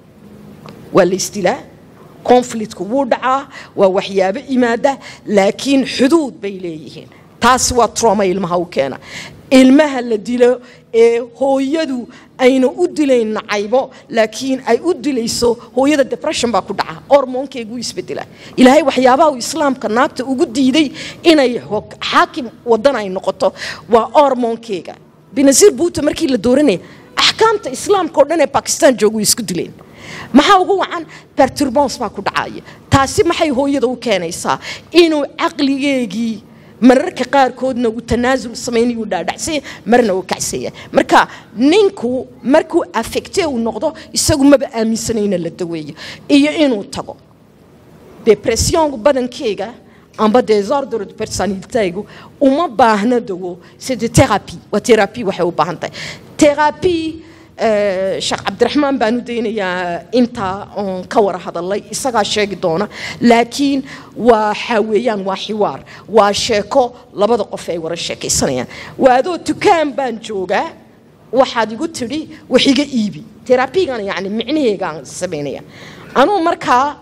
waa la isdilaa conflictku wuu dhacaa waa waxyaabo imaada laakiin xuduud bay leeyihiin taasi waa trauma ilmaha u keena ilmaha la dilo ee hooyadu ayna u dilayn nacaybo laakiin ay u dilayso hooyada depression baa ku dhaca hormoonkeegu isbedela ilaahay waxyaabaha uu islaamka naagta ugu diiday inay ho- xaakim wadan ay noqoto waa hormoonkeega binasiir buuta markii la dooranaya axkaamta islaamka oo dhan ee bakistan jooga way isku dileen maxaa ugu wacan perturbance baa ku dhacaya taasi maxay hooyada u keenaysaa inuu caqligeegii mararka qaarkoodna uu tanaasul samaynayo uu dhaadhacsanya marna uu kacsaya marka ninku markuu affecte uu noqdo isagu maba aaminsanayna la daweeyo iyo inuu tago depressionku badankeyga amba désordre de personnalitégu uma baahna dawo c'est de thérapie waa thérapie waxay u baahan tahay thérapie eh, sheekh cabdiraxmaan baan u daynayaa intaa oon ka wara hadalay isagaa sheegi doona laakiin waxa weeyaan waa xiwaar waa sheeko labada qof ay wara sheekaysanayaan waa adoo dukaan baan joogaa waxaad igu tidhi wax iga iibi terabigan yani micnaheegaan samaynaya anuu markaa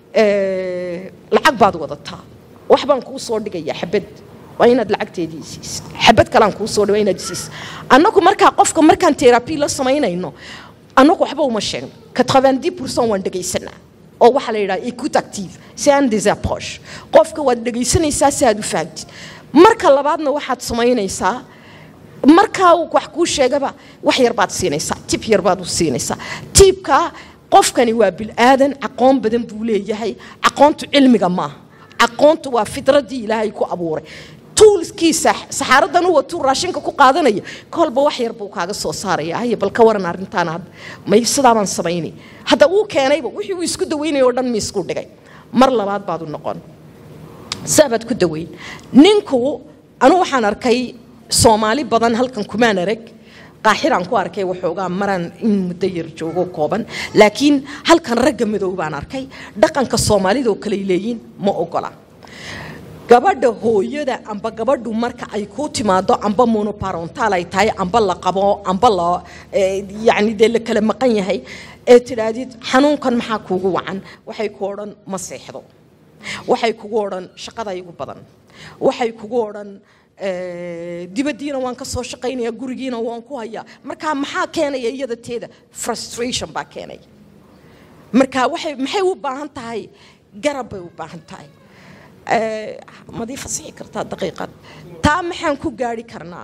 eh, lacag baad wadataa wax baan kuu soo dhigayaa xabad waa inaad lacagteedii siisid xabad kalean kuu soo dhiga inaad siisid annagu markaa qofka markaan terabi la samaynayno annagu waxba uma sheegno 90 pourcent waan dhegaysanaa oo waxaa la yidhaha écoute active c'est un des approches qofka waad dhegaysanaysaa si aad u fahamtid marka labaadna waxaad samaynaysaa markaa uu wax kuu sheegaba wax yar baad siinaysaa tib yar baad u siinaysaa tiibka qofkani waa bilaadan aqoon badan buu leeyahay aqoontu cilmiga maaha aqoontu waa fitradii ilaahay ku abuuray tuulkiisa saxaaradan u watuu raashinka ku qaadanaya kolba wax yar buu kaaga soo saaraya haye bal ka waran arrintaan hadda may sidaabaan samaynay hadda uu keenayba wixii uu isku daweynaya oo dhan miisku dhigay mar labaad baad u noqon saabaad ku daweyn ninku anu waxaan arkay soomaali badan halkan kumaan arag qaaxiraan ku arkay waxoogaa maraan in muddo yar joogo kooban laakiin halkan ragga madow baan arkay dhaqanka soomaalida oo kaley leeyiin ma ogola gabadha hooyada amba gabadhu marka ay kuu timaado amba monoparontal ay tahay amba la qabo amba la yani dee la kala maqan yahay ee tidhaahdid xanuunkan maxaa kuugu wacan waxay ku odhan ma seexdo waxay kugu odhan shaqada igu badan waxay kugu odhan dibaddiina waan ka soo shaqaynaya gurigiina waan ku hayaa marka maxaa keenaya iyada teeda frustration baa keenaya marka waxay maxay u baahan tahay garab bay u baahan tahay madii fasixi kartaa daqiiqad taa maxaan ku gaari karnaa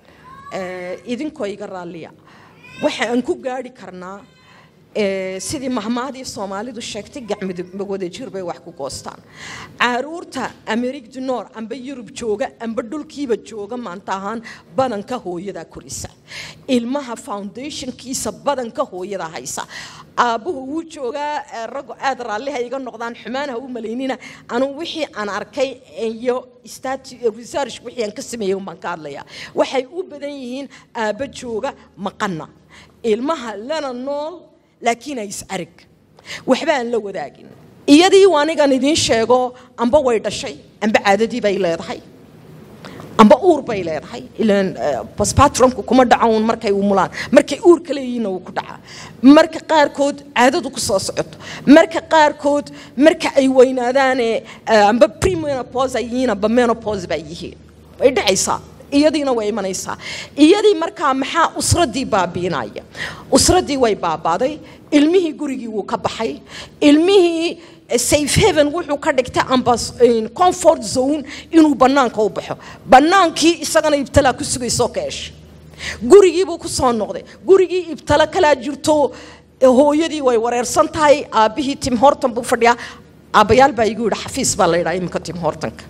idinkoo iga raalliya waxaan ku gaari karnaa sidii mahmaadii soomaalidu sheegtay gacmwadajir bay wax ku goostaan caruurta amerig du nor amba yurub jooga amba dhulkiiba jooga maanta ahaan badanka hooyadaa korisa ilmaha foundationkiisa badanka hooyada haysa aabbuhu wuu joogaa raggu aad raalliha iga noqdaan xumaanaha u malaynina anuu wixii aan arkay iyo research wixii aan ka sameeyey umbaan ka hadlayaa waxay u badan yihiin aabba jooga maqana ilmaha lana nool laakiin ay is arag waxba aan la wadaagin iyadii anigan idiin sheego amba way dhashay amba caadadii bay leedahay amba uur bay leedahay ilaan basbatronku kuma dhaco uun markay umulaan markay uurka leeyihiinna wuu ku dhacaa marka qaarkood caadadu ku soo socoto marka qaarkood marka ay weynaadaane amba premenopause ay yihiin amba menopause bay yihiin way dhacaysaa iyadiina way imanaysaa iyadii markaa maxaa usradii baabiinaya usradii way baabaaday ilmihii gurigii wuu ka baxay ilmihii safe haven wuxuu ka dhigtay amba comfort zone inuu bannaanka u baxo bannaankii isagana ibtalaa ku sugaysoo ka eshay gurigiibuu ku soo noqday gurigii ibtalo kalaa jirto hooyadii way wareersan tahay aabbihii tim horton buu fadhiyaa aabbayaal baa igu yidhi xafiis baa la yidhaha iminka tim hortonka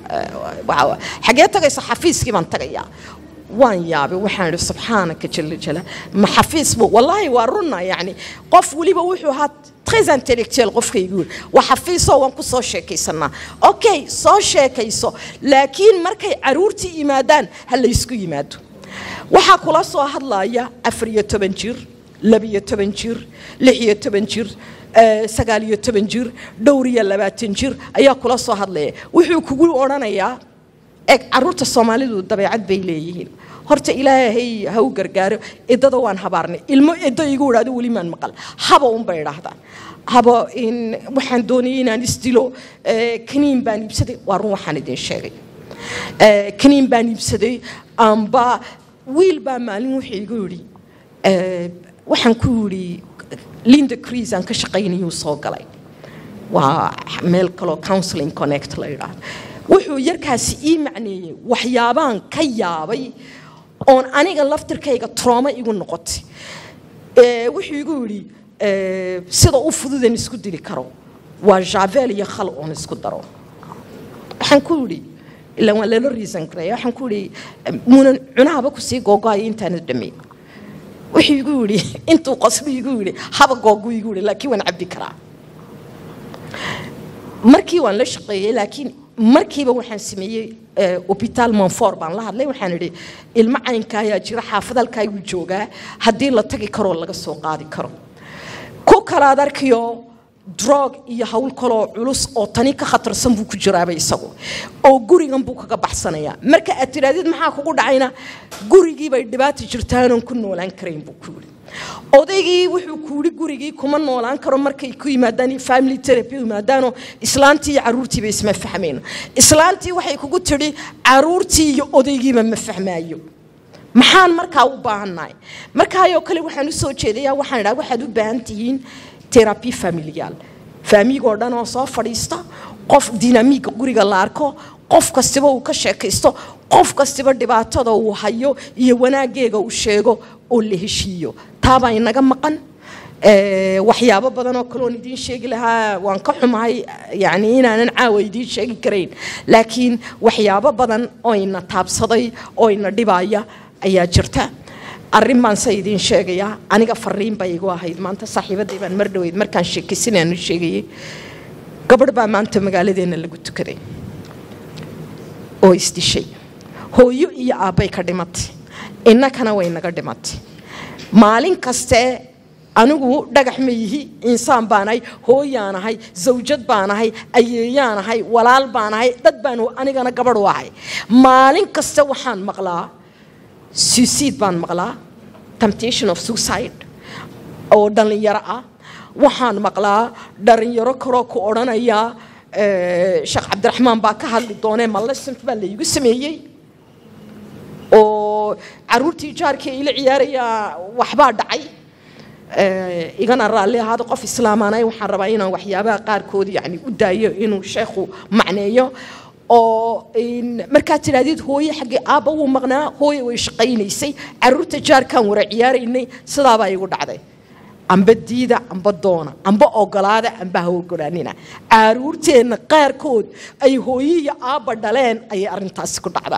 xagee tagaysa xafiiskii baan tagayaa waan yaabay waxaan idhi subxaanaka jala jala ma xafiis buu wallaahi waa runna yacni qof weliba wuxuu ahaa très intellectuel qofkaygu yidhi waa xafiisoo waan ku soo sheekaysanaa okay soo sheekayso laakiin markay caruurtii yimaadaan ha laysku yimaado waxaa kula soo hadlaya afar iyo toban jir labiyo toban jir lix iyo toban jir sagaal iyo toban jir dhowr iyo labaatan jir ayaa kula soo hadlaya wuxuu kugu odhanayaa eg caruurta soomaalidu dabeecad bay leeyihiin horta ilaahay ha u gargaaro idada waan habaarnay ilmo iddo igu idhaado weli maan maqal haba unbay idhaahdaan haba waxaan doonayay inaan isdilo kaniin baan iibsaday waa run waxaan idin sheegay kaniin baan iibsaday amba wiil baa maalin wuxuu igu yidhi waxaan ku yidhi linda crees aan ka shaqaynayuu soo galay waa meel kaloo counseling connect la yidhaahdo wuxuu yarkaasi ii macneeyey waxyaabaan ka yaabay oon aniga laftirkayga trooma igu noqotay wuxuu igu yidhi sida u fududan isku dili karo waa javel iyo khal oon isku daro waxaan ku yidhi ilaa waan lala reason gareeya waxaan ku yidhi muunan cunahaba kusii googo'aya intaanad dhammayn wuxuu igu yidhi intuu qosbu igu yidhi haba googu igu yidhi laakiin waan cabbi karaa markii waan la shaqeeyey laakiin markiiba waxaan sameeyey hobitaal monfor baan la hadlay waxaan idhi ilmo caynka ayaa jira xaafad halkaayuu joogaa haddii la tagi karoo laga soo qaadi karo ku kalaad arkiyo drog iyo hawl kaloo culus oo tani ka khatarsan buu ku jiraaba isagu oo gurigan buu kaga baxsanayaa marka aad tidhaahdid maxaa kugu dhacayna gurigii bay dhibaata jirtaanoon ku noolaan karayn buu ku yidhi odaygii wuxuu ku yidhi gurigii kuma noolaan karo markay ku yimaadaan family therapy yimaadaanoo islaantii iyo caruurtiiba isma fahmayno islaantii waxay kugu tidhi caruurtii iyo odaygiiba ma fahmaayo maxaan markaa u baahannahay markaayoo kale waxaan u soo jeedayaa waxaan idhaha waxaad u baahan tihiin terabi familiyaal faamigoo dhan oo soo fadhiista qof dinamiiga guriga la arko qof kastiba uu ka sheekaysto qof kastiba dhibaatada uu hayo iyo wanaaggeega uu sheego oo la heshiiyo taabaa inaga maqan Eh, waxyaabo badan oo kaloon idiin sheegi lahaa waan ka xumahay yani inaanan caawa idiin sheegi karayn laakiin waxyaabo badan oo ina taabsaday oo ina dhibaya ayaa jirta arrin baan se idiin sheegayaa aniga fariin bay igu ahayd maanta saaxiibaday baan mar dhaweyd markaan sheekaysanayaan sheegayay gabadh baa maanta magaaladeena lagu tukaday oo isdishay hooyo iyo aabbay ka dhimatay innakana way naga dhimatay maalin kaste anigu dhagax ma yihi insaan baanahay hooyaanahay zawjad baanahay ayeeyaanahay walaal baanahay dad baan anigana gabadh u ahay maalin kaste waxaan maqlaa suicide baan maqlaa temptation of suicide oo dhallinyaro ah waxaan maqlaa dhalinyaro kaloo ku odhanaya eh, sheekh cabdiraxmaan baa ka hadli doonee malesant baa laygu sameeyey oo caruurtii jaarkii ila ciyaaraya waxbaa dhacay Eh, igana raalli ahaado qof islaamaanay waxaan rabaa inaan waxyaabaha qaarkood yani u daayo inuu sheekhu macneeyo oo in- markaad tidhaahdid hooye xaggee aabba wuu maqnaa hooye way shaqaynaysay caruurta jaarkaan wara ciyaaraynay sidaabaa igu dhacday amba diida amba doona amba ogolaada amba ha ogolaanina caruurteenna qaarkood ay hooye iyo aabba dhaleen ayay arrintaasi ku dhacdaa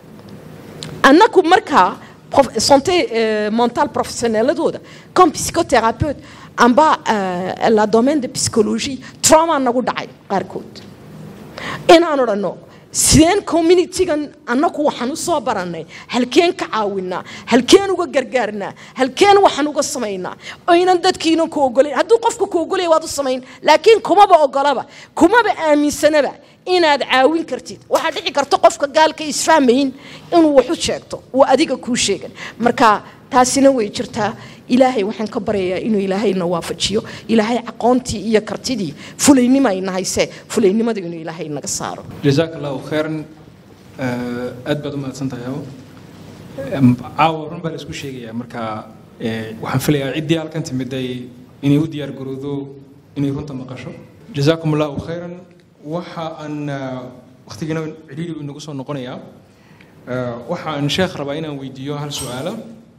annagu markaa prof- santé euh, mentale professionnelladooda comme psychothérapeute amba euh, la domaine de psychologie trauma nagu dhacay qaarkood inaan odhanno sideen communitygan annagu waxaan u soo barannay halkeen ka caawinaa halkeen uga gargaarnaa halkeen waxaan uga samaynaa oynan dadkiinan ku ogolayn hadduu qofku ku ogolaya waad u samayn laakiin kumaba ogolaba kumaba aaminsanaba inaad caawin kartid waxaa dhici karta qofka gaalka isfahmayn inuu wax u sheegto uu adiga kuu sheegan marka taasina way jirtaa ilaahay waxaan ka baryayaa inuu ilaahayna waafajiyo ilaahay aqoontii iyo kartidii fulaynima ay nahayse fulaynimada inuu ilaahay naga saaro jazaak allahu khayran Eh, aad baad u mahadsan tahay Hawo. Em, caawa run baa la isku sheegayaa marka eh, waxaan filayaa ciddii halkan timiday inay u diyaar garowdo inay runta maqasho jazaakum allahu khayran waxa aan eh, waqtigiina cidhiidhi uu inagu soo noqonayaa Eh, waxa aan sheekh rabaa inaan weydiiyo hal su-aala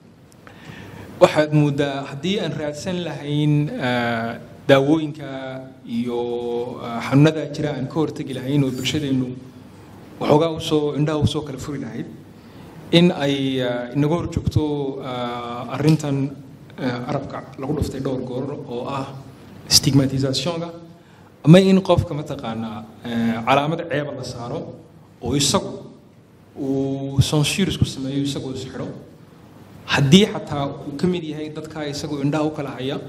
waxaad moodaa haddii aan raadsan lahayn eh, daawooyinka iyo eh, xanuunada jira aan ka hortegi lahayn oo bulshadeennu waxoogaa usoo indhaha usoo kala furi lahayd in ay eh, inaga hor joogto eh, arrintan eh, arabka lagu dhuftay dhowr goor oo ah stigmatisationka ama in qofka mataqaanaa eh, calaamad ceeba la saaro oo isagu uu censure isku sameeyo isagoo isxidho haddii xataa uu ka mid yahay dadka isagoo indhaha u kala haya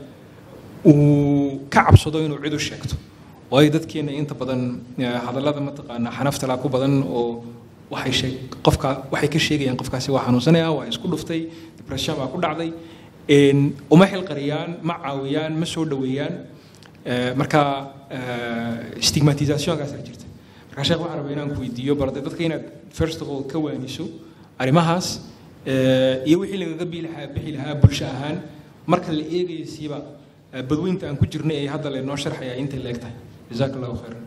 uu ka cabsado inuu cid u sheegto waayo dadkeena inta badan eh, hadallada mataqaanaa xanaftala ku badan oo waxay sheeg qofka waxay ka sheegayaan qofkaasi waa xanuunsanaya waa isku dhuftay depression baa ku dhacday een, uma xilqariyaan ma caawiyaan ma soo dhoweeyaan Eh, marka eh, stigmatisationkaasaa jirta marka sheekh waxaan rabaa inaan ku weydiiyo barde dadka inaad first of all ka waaniso arrimahaas eh, iyo wixii lagaga bii lahaa- bixi lahaa bulsho ahaan marka la eegayo siiba eh, badweynta aan ku jirnay ee hadda laynoo sharxaya intay la eg tahay jazaak allahu khayran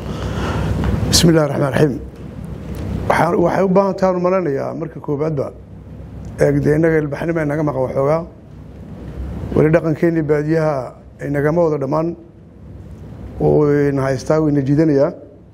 bismi illahi raxmaan raxiim waxaan waxay u baahan tahay malanayaa marka koobaadba eegde innaga ilbaxnima inaga maqan waxoogaa weli dhaqankeenii baadiyaha inagama wada dhammaan oo ina haystaa wayna jiidanayaa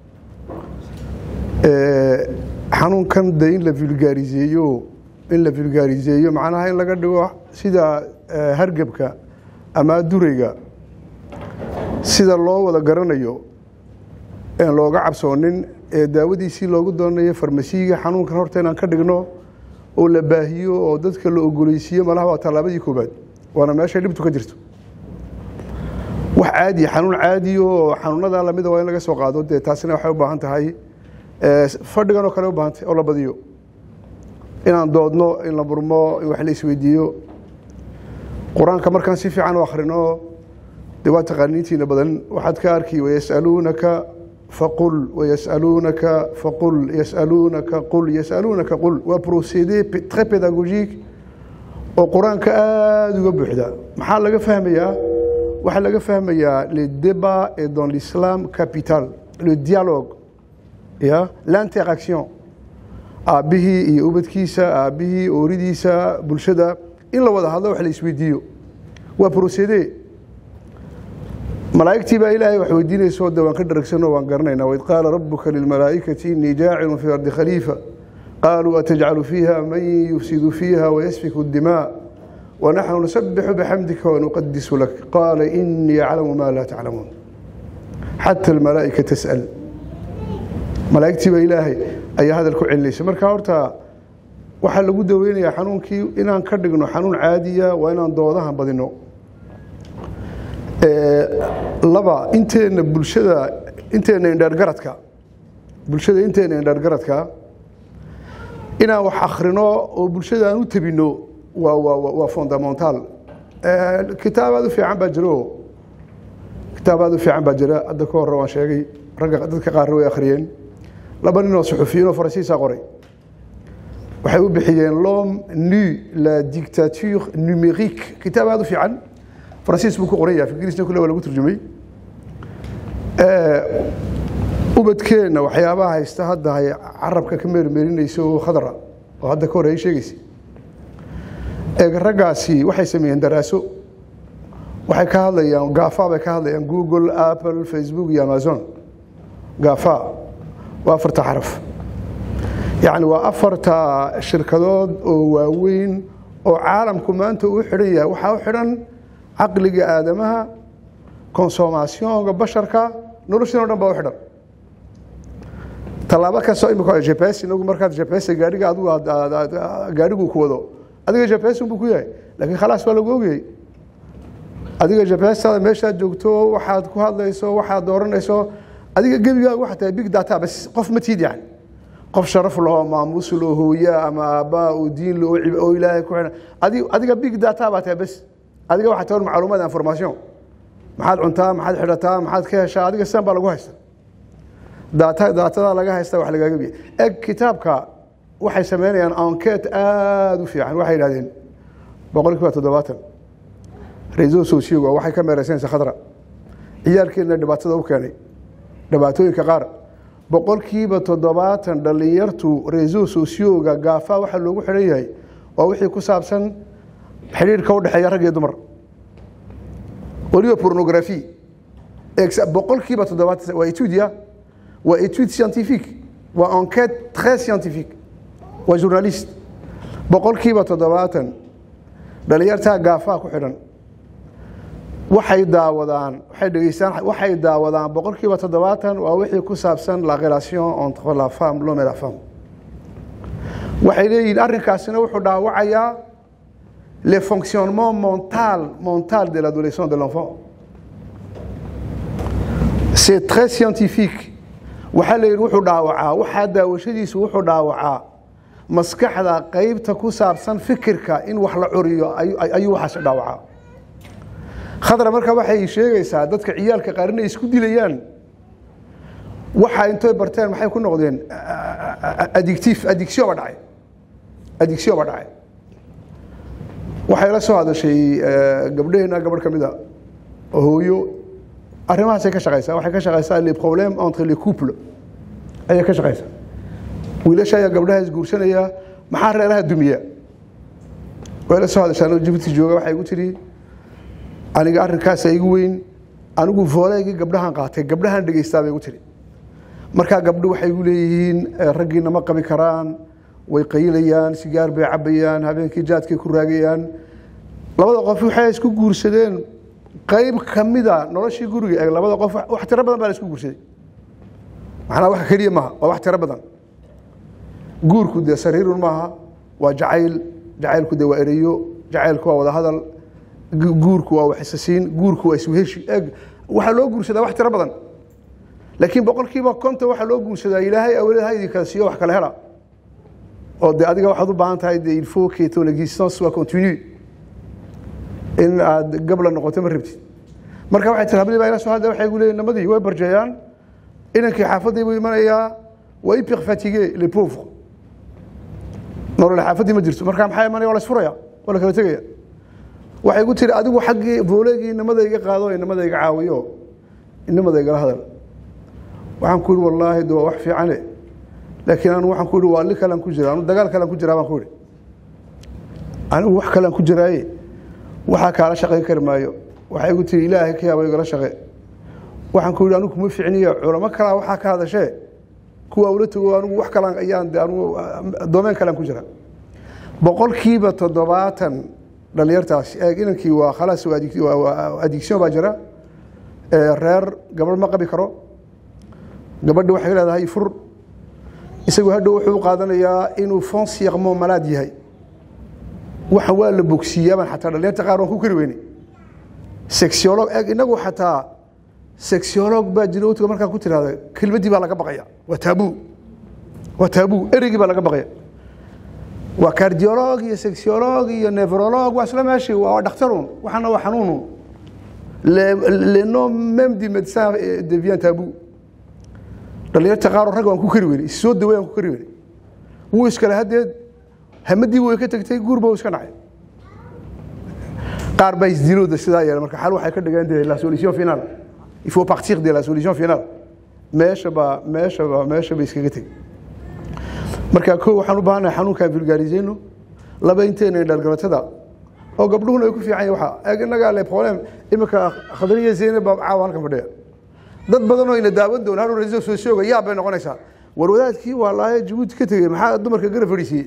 Eh, xanuunkan de in la vulgaariseeyo in la vulgaariseeyo macnaha in laga dhigo sida eh, hargebka ama durayga sida loo wada garanayo een looga cabsoonin ee daawadiisii loogu doonayo farmasiiga xanuunkan horta inaan ka dhigno oo la baahiyo oo dadka la ogoleysiiyo malaha waa tallaabadii koobaad waana meeshay dhibtu ka jirto wax caadi xanuun caadiyo oo xanuunada lamida waa in laga soo qaado dee taasina waxay u baahan tahay eh, fadhigan oo kale u baahan tahay oo la badiyo inaan doodno in la murmo in wax la isweydiiyo qur-aanka markaan si fiican u akhrino dee waa taqaaniintiina badan waxaad ka arki wayasaluunaka faqul wayasaluunaka faqul yasaluunaka qul yasaluunaka qul waa procédé p- très pédagogique oo qur-aanka aada uga buuxda maxaa laga fahmayaa waxaa laga fahmayaa le débat est dans l'islam capital le dialogue ya l'interaction aabbihii iyo ubadkiisa aabbihii ooridiisa bulshada in la wada hadlo wax la isweydiiyo waa procédé malaa'igtii baa ilaahay wax weydiinayso de waan ka dharagsanoo waan garanaynaa waid qaala rabuka lilmalaa'ikati innii jaacilun fi ardi khaliifa qaaluu atajcalu fiiha man yufsidu fiiha wayasfiku الdimaa wanaxnu nusabixu bixamdika wanuqadisu lak qaala inii yaclamu ma laa taclamuun xata almalaa'ika tas'al malaa'igtii baa ilaahay ayaa hadal ku celinaysa marka horta waxaa lagu daweynayaa xanuunkii inaan ka dhigno xanuun caadiya waa inaan doodahan badino laba inteena bulshada inteena indheergaradka bulshada inteena indheergaradka inaan wax akhrino oo bulshada aan u tabino waa waa waa fundamental kitaab aad u fiican baa jiro kitaab aad u fiican baa jira hadda ka hore waan sheegay ragga dadka qaarna way akhriyeen laba nin oo suxufiyiin oo faransiisa qoray waxay u bixiyeen l'homme nu la dictature numérique kitaab aad u fiican faransiis buu ku qoran yahay ingiriisna kule waa lagu turjumay ubadkeenna waxyaabaha haysta hadda hay carabka ka meermeerinaysa oo khadra oo hadda ka hore ay sheegaysa eeg raggaasi waxay sameeyeen daraaso waxay ka hadlayaan gafa bay ka hadlayaan google apple facebook iyo amazon gafa waa afarta xaraf yacni waa afarta shirkadood oo waaweyn oo caalamku maanta uu xidhan yahay waxaa u xidhan caqliga aadamaha konsomationka basharka noloshin o dhan baa u xidhan tallaabo kastoo imika jps inagu markaad jps gaadhiga adigu gaadhigu ku wado adiga jps buu ku yahay laakiin khalaas waa lagu ogayay adiga jpstada meeshaad joogto waxaad ku hadlayso waxaad dooranayso adiga gebigaaga waxaa tahay big data bas qof ma tiid yani qof sharaf lahoo maamuus loo hooya ama aabbaa oo diin lo oo ilaahay ku xidhan adi adiga big data baa tahay bas adiga waxaa tahay macluumaad information maxaad cuntaa maxaad xidhataa maxaad ka heshaa adiga sidan baa lagu haysta daata daatadaa laga haysta wax lagaaga biya eg kitaabka waxay sameynayaan enquete aada u fiican waxay yidhahdeen boqol kiiba toddobaatan reso socioga waxay ka meereysanaysa khadra ciyaalkeedna dhibaatada u keenay dhibaatooyinka qaar boqolkiiba toddobaatan dhallinyartu reso socioga gaafa waxaa loogu xidhan yahay waa wixii ku saabsan xidhiirka u dhexeeya rag iyo dumar weliba pornography boqolkiiba toddobaatan waa etudia waa étude scientifique waa enquête très scientifique waa journaliste boqolkiiba toddobaatan dhalinyartaa gaafaa ku xidhan waxay daawadaan waxay dhegeystaan waxay daawadaan boqolkiiba toddobaatan waa wixii ku saabsan la relation entre la femme l'homme et la femme waxay leeyihiin arrinkaasina wuxuu dhaawacayaa le fonctionnement mental mental de l'adolescent de l'enfant c'est très scientifique waxaa la yidhi wuxuu dhaawacaa waxaa daawashadiisu wuxuu dhaawacaa maskaxda qeybta ku saabsan fikirka in wax la curiyo ayuu waxaas dhaawacaa khadra marka waxay sheegaysaa dadka ciyaalka qaar inay isku dilayaan waxa intay barteen maxay ku noqdeen addictif addiction ba dhacay addiction ba dhacay waxay la soo hadashay gabdhaheenna gabadh ka mid a hooyo arrimahaasay ka shaqaysaa waxay ka shaqaysaa les problèmes entre les couples ayay ka shaqaysaa wiilasha ayaa gabdhaha isguursanaya maxaa reeraha dumiya way la soo hadashaan jibuuti jooga waxay igu tidhi aniga arrinkaasa igu weyn anigu vooleygii gabdhahan qaatay gabdhahan dhegeystaa bay igu tidhi markaa gabdho waxay igu leeyihiin raggiina ma qabi karaan way qayilayaan sigaar bay cabayaan habeenkii jaadkay ku raagayaan labada qof waxay isku guursadeen qayb kamida noloshii guriga ee labada qof wax tiro badan baa la isku guursaday macnaa wax keliya maaha waa wax tiro badan guurku dee sariirun maaha waa jacayl jacaylku dee waa ereyo jacaylku waa wadahadal guurku waa waxisasiin guurku waa isweheshi eg waxaa loo guursadaa wax tiro badan laakiin boqolkiiba konton waxaa loo guursadaa ilaahay awlad ha idin kala siiyo wax kala hela oo de adiga waxaad u baahan tahay de il faut que ton existence soit continue in aad gabla noqoto ma rabtid marka waxay tiri habli baa ila soo hadda waxay gu leeyihin namadii way barjeeyaan inankii xaafaddii buu imanayaa waa hyper fatigué les pauvres nolol xaafaddii ma jirto marka maxaa imanaya waa la isfuraya waa la kala tegaya waxay gu tiri adigu xaggii booleegii inamada iga qaado inamada iga caawiyo inamada igala hadal waxaan ku yihi wallaahi de waa wax fiicane laakiin anu waxaan ku yihi waa li kalan ku jira anu dagaal kalan ku jiraa baan ku yihi anigu wax kalan ku jiraaye waxaa kaala shaqayn kari maayo waxay igu tiri ilaahay ka yaaba igala shaqe waxaan ku yidhi anigu kuma ficniyo culamo kalaa waxaa ka hadashee kuwa ula tago anigu wax kalaan ayaan de anigu doomeen kalaan ku jira boqolkiiba toddobaatan dhalinyartaas eeg inankii waa khalaas waa addic- waa- waa addiction baa jira ee reer gabadh ma qabi karo gabadhi waxay leedahay fur isagu hadhow wuxuu u qaadanayaa inuu fonsiaqmo malaad yahay waxan waa la bogsiiyaabaan xataa dhalinyarta qaar waan ku kari weyne sexiolog eeg inagu xataa sexiolog baa jira watiga markaa ku tirahda kelmaddii baa laga baqaya waa taabuu waa taabuu ereygii baa laga baqaya waa cardiolog iyo sexiolog iyo nevrolog waa isla meeshii waa dhakhtarun waxana waa xanuunun le le nom même du médecin eh, devient tabou dhalinyarta qaar oo rag waan ku kari weyne is soo daway aan ku kari weyne wuu iskale haddeed hamadii way ka tagtay guurba uu iska dhacay qaar baa isdilooda sidaa yeela marka xal waxay ka dhigeen de la solution finale il faut partir de la solution finale meesha baa meesha baa meesha bay iskaga tegi marka ko waxaan u baahanahay xanuunkaan vulgarisayno laba inteena dhalgalatada oo gabdhuhuna ay ku fiican yahay waxa eeg innagaa le problem imika khadriya zeynab baa caawa halkan fadhiya dad badan oo ina daawan doona hal raiisul soo shooga yaab bay noqonaysaa war wadaadkii waa laaye jabuuti ka tegey maxaa dumarka gara fadhiisiiyey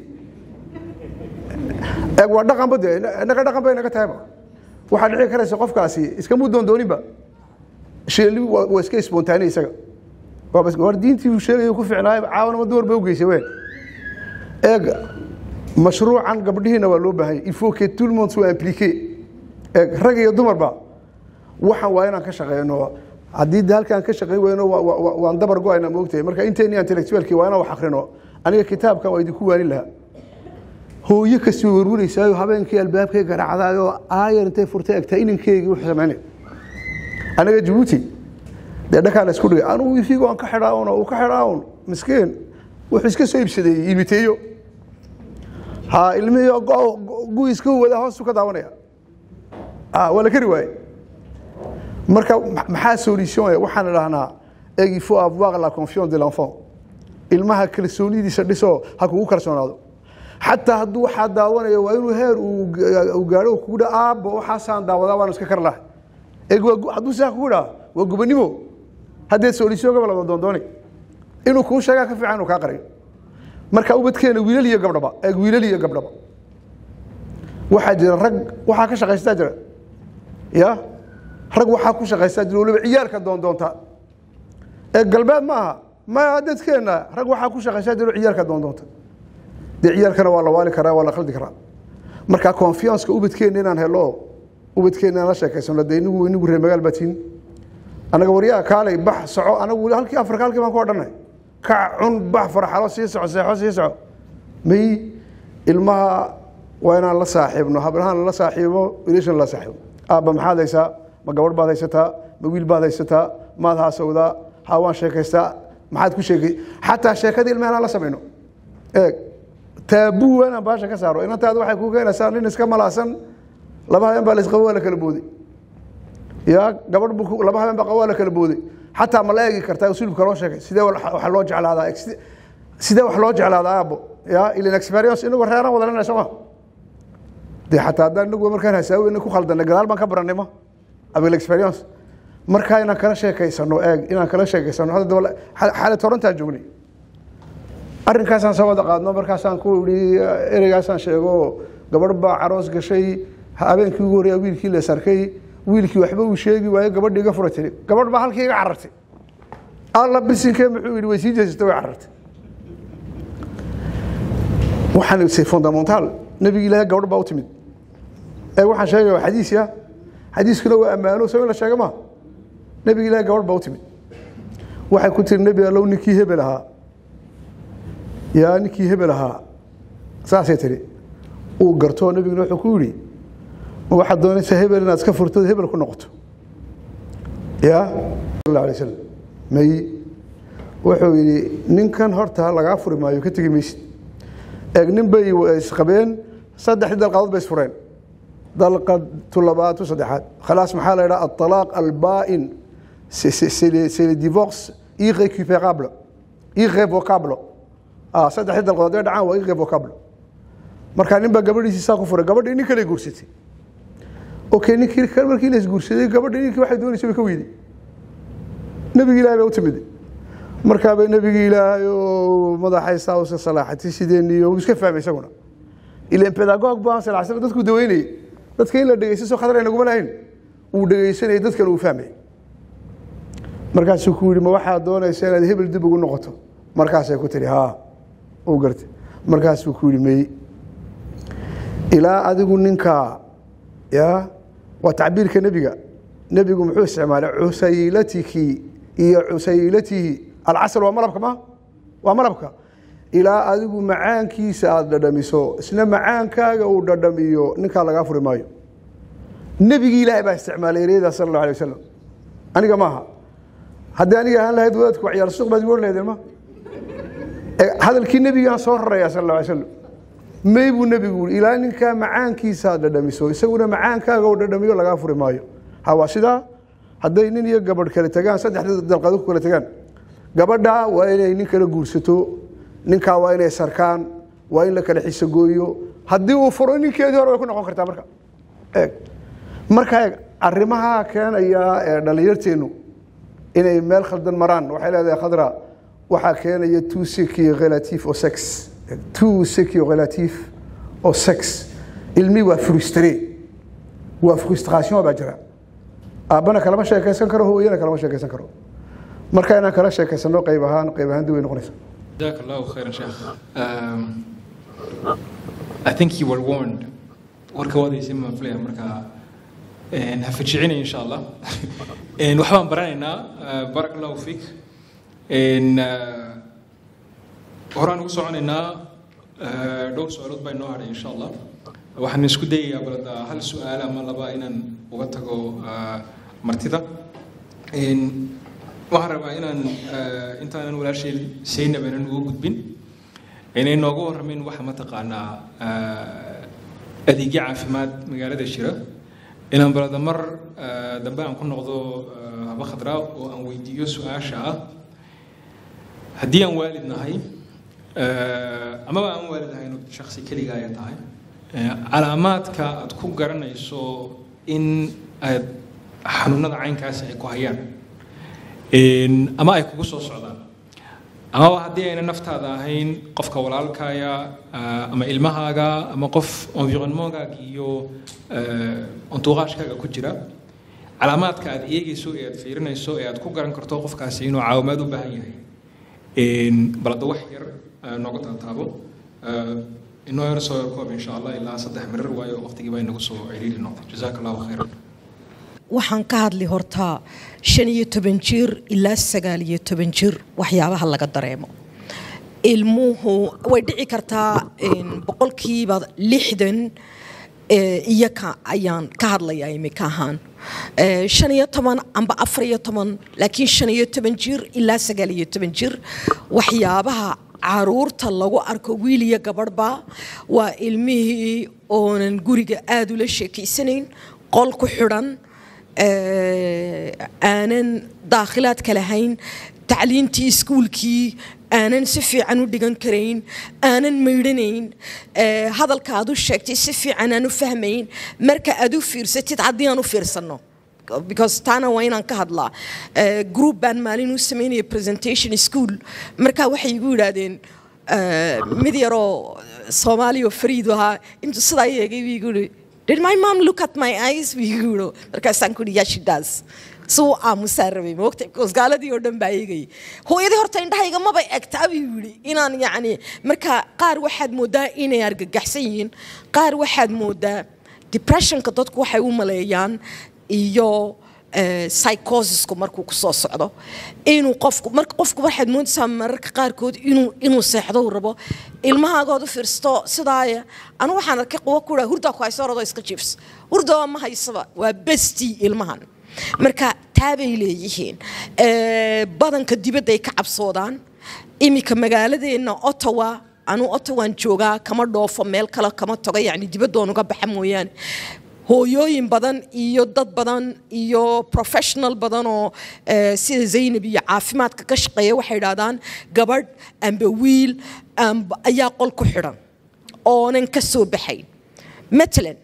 eeg waa dhaqanba de innaga dhaqan bay naga tahayba waxaa dhici karaysa qofkaasi iskama doondooninba sheeli waa waa iska spontaane isaga waa bas war diintii uu sheegay ku fiicnaay caawana ma dumar bay u geysay ween eeg mashruucan gabdhihiina waa loo baahan yahay il faut que tout le monde soit impliqué eeg rag iyo dumarba waxaan waa inaan ka shaqeyno haddii de halkaan ka shaqeyn weyno waa- waa- waa- waan dabar go-ayna moogtahay marka inteeni intellectualki waa inaan wax akrino aniga kitaabka waa idinku waanin lahaa hooyo kasti way warwaraysaayo habeenkii albaabkay garaacdaayoo aayar intay furtay egtaa inankeygii wuxuu samaynay anaga jabuuti dee dhakaa la isku dhigay anugu ifigo aan ka xidhaa un oo uu ka xidhaa un miskiin wuxuu iska soo iibsadeeyey imiteeyo ha ilmihii gu iska wada hoostu ka daawanaya Ah, waa la kari waaye marka ma- maxaa solution eh? waxaan idhahnaa eg il faut avoir la confiance de l'enfant ilmaha kalsoonidiisa dhiso ha kugu kalsoonaado xataa hadduu waxaa daawanayo waa inuu heer uu ga- uu gaadho uu kugu dha aabba waxaasaan daawadaa waan iska kar lahay eg waa gu- hadduu sidaa kugu dhaa waa gubanimo haddee solution gaba lama doondooni inuu kuu sheegaa ka fiican inuu kaa qariyo marka ubadkeena wiilal iyo gabdhaba eeg wiilal iyo gabdhaba waxaa jira rag waxaa ka shaqaystaa jira ya rag waxaa ku shaqaystaa jira waliba ciyaalka doondoonta ee galbeed ma aha ma dadkeena rag waxaa ku shaqaystaa jira ciyaalka doondoonta dee ciyaalkana waa la waali karaa waa la khaldi karaa marka confianceka ubadkeena inaan helo ubadkeena inaan la sheekaysano dee inigu inigu reer magaal baa tiin anaga waryaa kaalay bax soco anagu halkii afrika halkii baan ku odhanay kac cun bax farxalo sii soco seexo sii soco may ilmaha waa inaan la saaxiibno hablahaan la saaxiibo wiilashan la saaxiibo aabba maxaad haysaa ma gabadh baad haysataa ma wiil baad haysataa maad haasawdaa ha waan sheekaystaa maxaad ku sheekay xataa sheekadii ilmaha inaan la samayno eeg taabuu waa inaan baasha ka saaro inantaada waxay kuu keenaysaa nin iska malaasan laba habeen baa la isqabo waa la kala booday ya gabadh buu ku- laba habeen baa qabo waa la kala booday xataa ma la eegi kartaa usulubka loo sheegay sidee wa- wax loo jeclaadaa Ex- sidee wax loo jeclaadaa aabbo ya ilan experience inagu reeraan wada lenay sooma dee xataa haddaan inagu markaan hasaaweyna ku khaldanay gadaal baan ka barannay ma abil experience markaa inaan kala sheekaysano eeg inaan kala sheekaysano hadda daba xaalad torontaan joognay arrinkaasaan soo wada qaadno markaasaan ku idhi ereygaasaan sheego gabadh baa caroos gashay habeenkii ugu horreeya wiilkii la sarkay wiilkii waxba uu sheegi waayo gabadhii iga fura tiri gabadh baa halkii iga carartay alla bisinkee muxuu yidhi way sii jeesatay way carartay waxaan se fundamental nabigi ilaahay gabadh baa u timid ee waxaan sheegaya waa xadiis ya xadiiskuna waa ammaano soo in la sheega ma nabigi ilaahay gabadh baa u timid waxay ku tiri nebi allow ninkii hebel ahaa yaa ninkii hebel ahaa saasay tiri uu gartoo nabiguna wuxuu ku yidhi ma waxaad doonaysaa hebel inaad iska furto hebel ku noqoto ya sal alay slam may wuxuu yidhi ninkan horta lagaa furi maayo ka tegi maysid eeg nin bay isqabeen saddexdii dalqadood bay isfureen dalqatu labaad tu saddexaad khalaas maxaa la yidhaha aطalaaq albaa'in c'est c'est- c'est le c'est le divorce irrécupérable irrévocable ah saddexdii dalqadood ee dhacaan waa irrévocable markaa nin baa gabadhiisii saa ku furay gabadhii nin kale guursatay okay ninkii markii la isguursaday gabadhii ninkii waxay doonaysa way ka weyday nebigi ilahay baa u timid markaabay nebigi ilaahay oo madaxaysaa usa salaaxatay sideen iyo uu iska fahmay isaguna ilan pedagog baan sal slam dadku daweynayay dadka in la dhegeysto soo khadar aynaguma lahayn uu dhegeysanayay dadkan uu fahmay markaasuu ku yidhi ma waxaad doonaysa inaad hebel dib ugu noqoto markaasay ku tihi haa uu gartay markaasuu ku yidhi mey ilaa adigu ninkaa ya waa tacbiirka nebiga nebigu muxuu isticmaalay cusaylatiki iyo cusaylatihi alcasal waa malabka ma waa malabka ilaa adigu macaankiisa aada dhadhamiso isna macaankaaga uu dhadhamiyo ninkaa lagaa furi maayo nebigii ilaahay baa isticmaalay ereyada sala allahu alay wasalam aniga maaha haddii aniga ahaan lahayd wadaadku waxyaal suuq baad igu or lahaydeen ma hadalkii nebigaan soo raraya sal alla alay slam may buu nebigu yii ilaa ninkaa macaankiisa aad dhadhamiso isaguna macaankaaga uu dhadhamiyo lagaa furi maayo ha waa sidaa hadday nin iyo gabadh kale tagaan saddexda dalqado ku kale tagaan gabadha waa inay nin kala guursato ninkaa waa inay sarkaan waa in la kala xisogooyo haddii uu furo ninkeedii hore way ku noqon kartaa marka eeg marka eeg arrimaha keenaya ee dhallinyarteennu inay meel khaldan maraan waxay leedahay khadra waxaa keenaya two seki relative oo sex two seki relative oo sex ilmi waa frustre waa frustration baa jira aabbana kalama sheekaysan karo hooyana kalama sheekaysan karo marka inaan kala sheekaysano qayb ahaan qayb ahaan dib way noqonaysa جزاك الله خيرا شيخ um, I think you were warned warka wadaysa ma filaya marka een, ha fajicina insha allah Een, waxbaan baranaynaa uh, barak allahu fiik Een, uh, horaan ugu soconaynaa uh, dhowr su-aalood baa inoo hadhay insha allah waxaan isku dayayaa balada hal su-aal ama laba inaan uga tago uh, martida Een, waxaan rabaa inaan eh, intaanan walaashay saynab aanan uga gudbin inay nooga warramin waxa mataqaanaa eh, adeegyo caafimaad magaalada jira inaan balada mar eh, dambe aan ku noqdo eh, haba khadraa oo aan weydiiyo su-aasha ah haddii aan waalid nahay eh, amaba aan waalid nahay inuu shaksi keliga ay tahay eh, calaamaadka aad ku garanayso in aad xanuunada caynkaasi ay ku hayaan Een, ama ay kugu soo socdaan amaba haddii ayna naftaada ahayn qofka walaalkaaya ah, ama ilmahaaga ama qof environnementgaaga iyo entouragekaaga ku jira calaamaadka aad eegayso ee aad fiirinayso ee aad ku garan karto qofkaasi inuu caawimaad u baahan yahay Een, bal hadda wax yar ah, nooga taataabo Ah, inoo yar soo koob insha allah ilaa saddex mirir waayo waqtigii baa inagu soo ciriiri noqday jazaaka allahu khayran waxaan ka hadli hortaa shan iyo toban jir ilaa sagaal iyo toban jir waxyaabaha laga dareemo ilmuhu way dhici kartaa een, boqolkiiba lixdan ee, iyaka ayaan ka hadlayaa imika ahaan Ee, shan iyo toban amba afar iyo toban laakiin shan iyo toban jir ilaa sagaal iyo toban jir waxyaabaha caruurta lagu arko wiil iyo gabadhba waa ilmihii oonan guriga aada ula sheekeysanayn qol ku xidhan ee, aanan daakhilaadka lahayn tacliintii iskuulkii aanan si fiican u dhigan karayn aanan maydhanayn ee, hadalka aad u sheegtay si fiican aan u fahmayn marka aad u fiirsatid haddii aan u fiirsanno because taana waa inaan ka hadlaa Eh, group baan maalin u sameynaya presentation school marka waxay igu yidhaahdeen eh, mid yaroo soomaali oo fariid ahaa intuu sidaa i eegay buu igu yidhi did my mom look at my eyes buu igu yidhi markaasaan ku yidhi yeah she does suu aamusaa rabay moogta because gaaladii oo dhan baa eegayay hooyadii horta indhahayga maba egtaa buu yidhi inaan yacni marka qaar waxaad moodaa inay argagaxsan yihiin qaar waxaad moodaa depressionka dadku waxay u maleeyaan iyo eh, psychosisku markuu ku soo socdo inuu qofku marka qofku waxaad moodaysaa mararka qaarkood inuu inuu seexdo uu rabo ilmahaagood u fiirsato sidaaya anu waxaan arkay quwo ku dhaha hurdaa ku hayso orodoo iska jiifs hurdaba ma haysaba waa bestii ilmahan marka taabay leeyihiin Eh, badanka dibadda ay ka cabsoodaan iminka magaaladeenna ottawa anuu ottawaan joogaa kama dhoofo meel kale kama tago yacni dibaddoon uga baxa mooyaane hooyooyin badan iyo dad badan iyo professional badan oo eh, sida zaynab iyo caafimaadka ka shaqeeya waxay idhahdaan gabadh amba wiil amba ayaa qol ku xidhan oonan ka soo baxayn matalan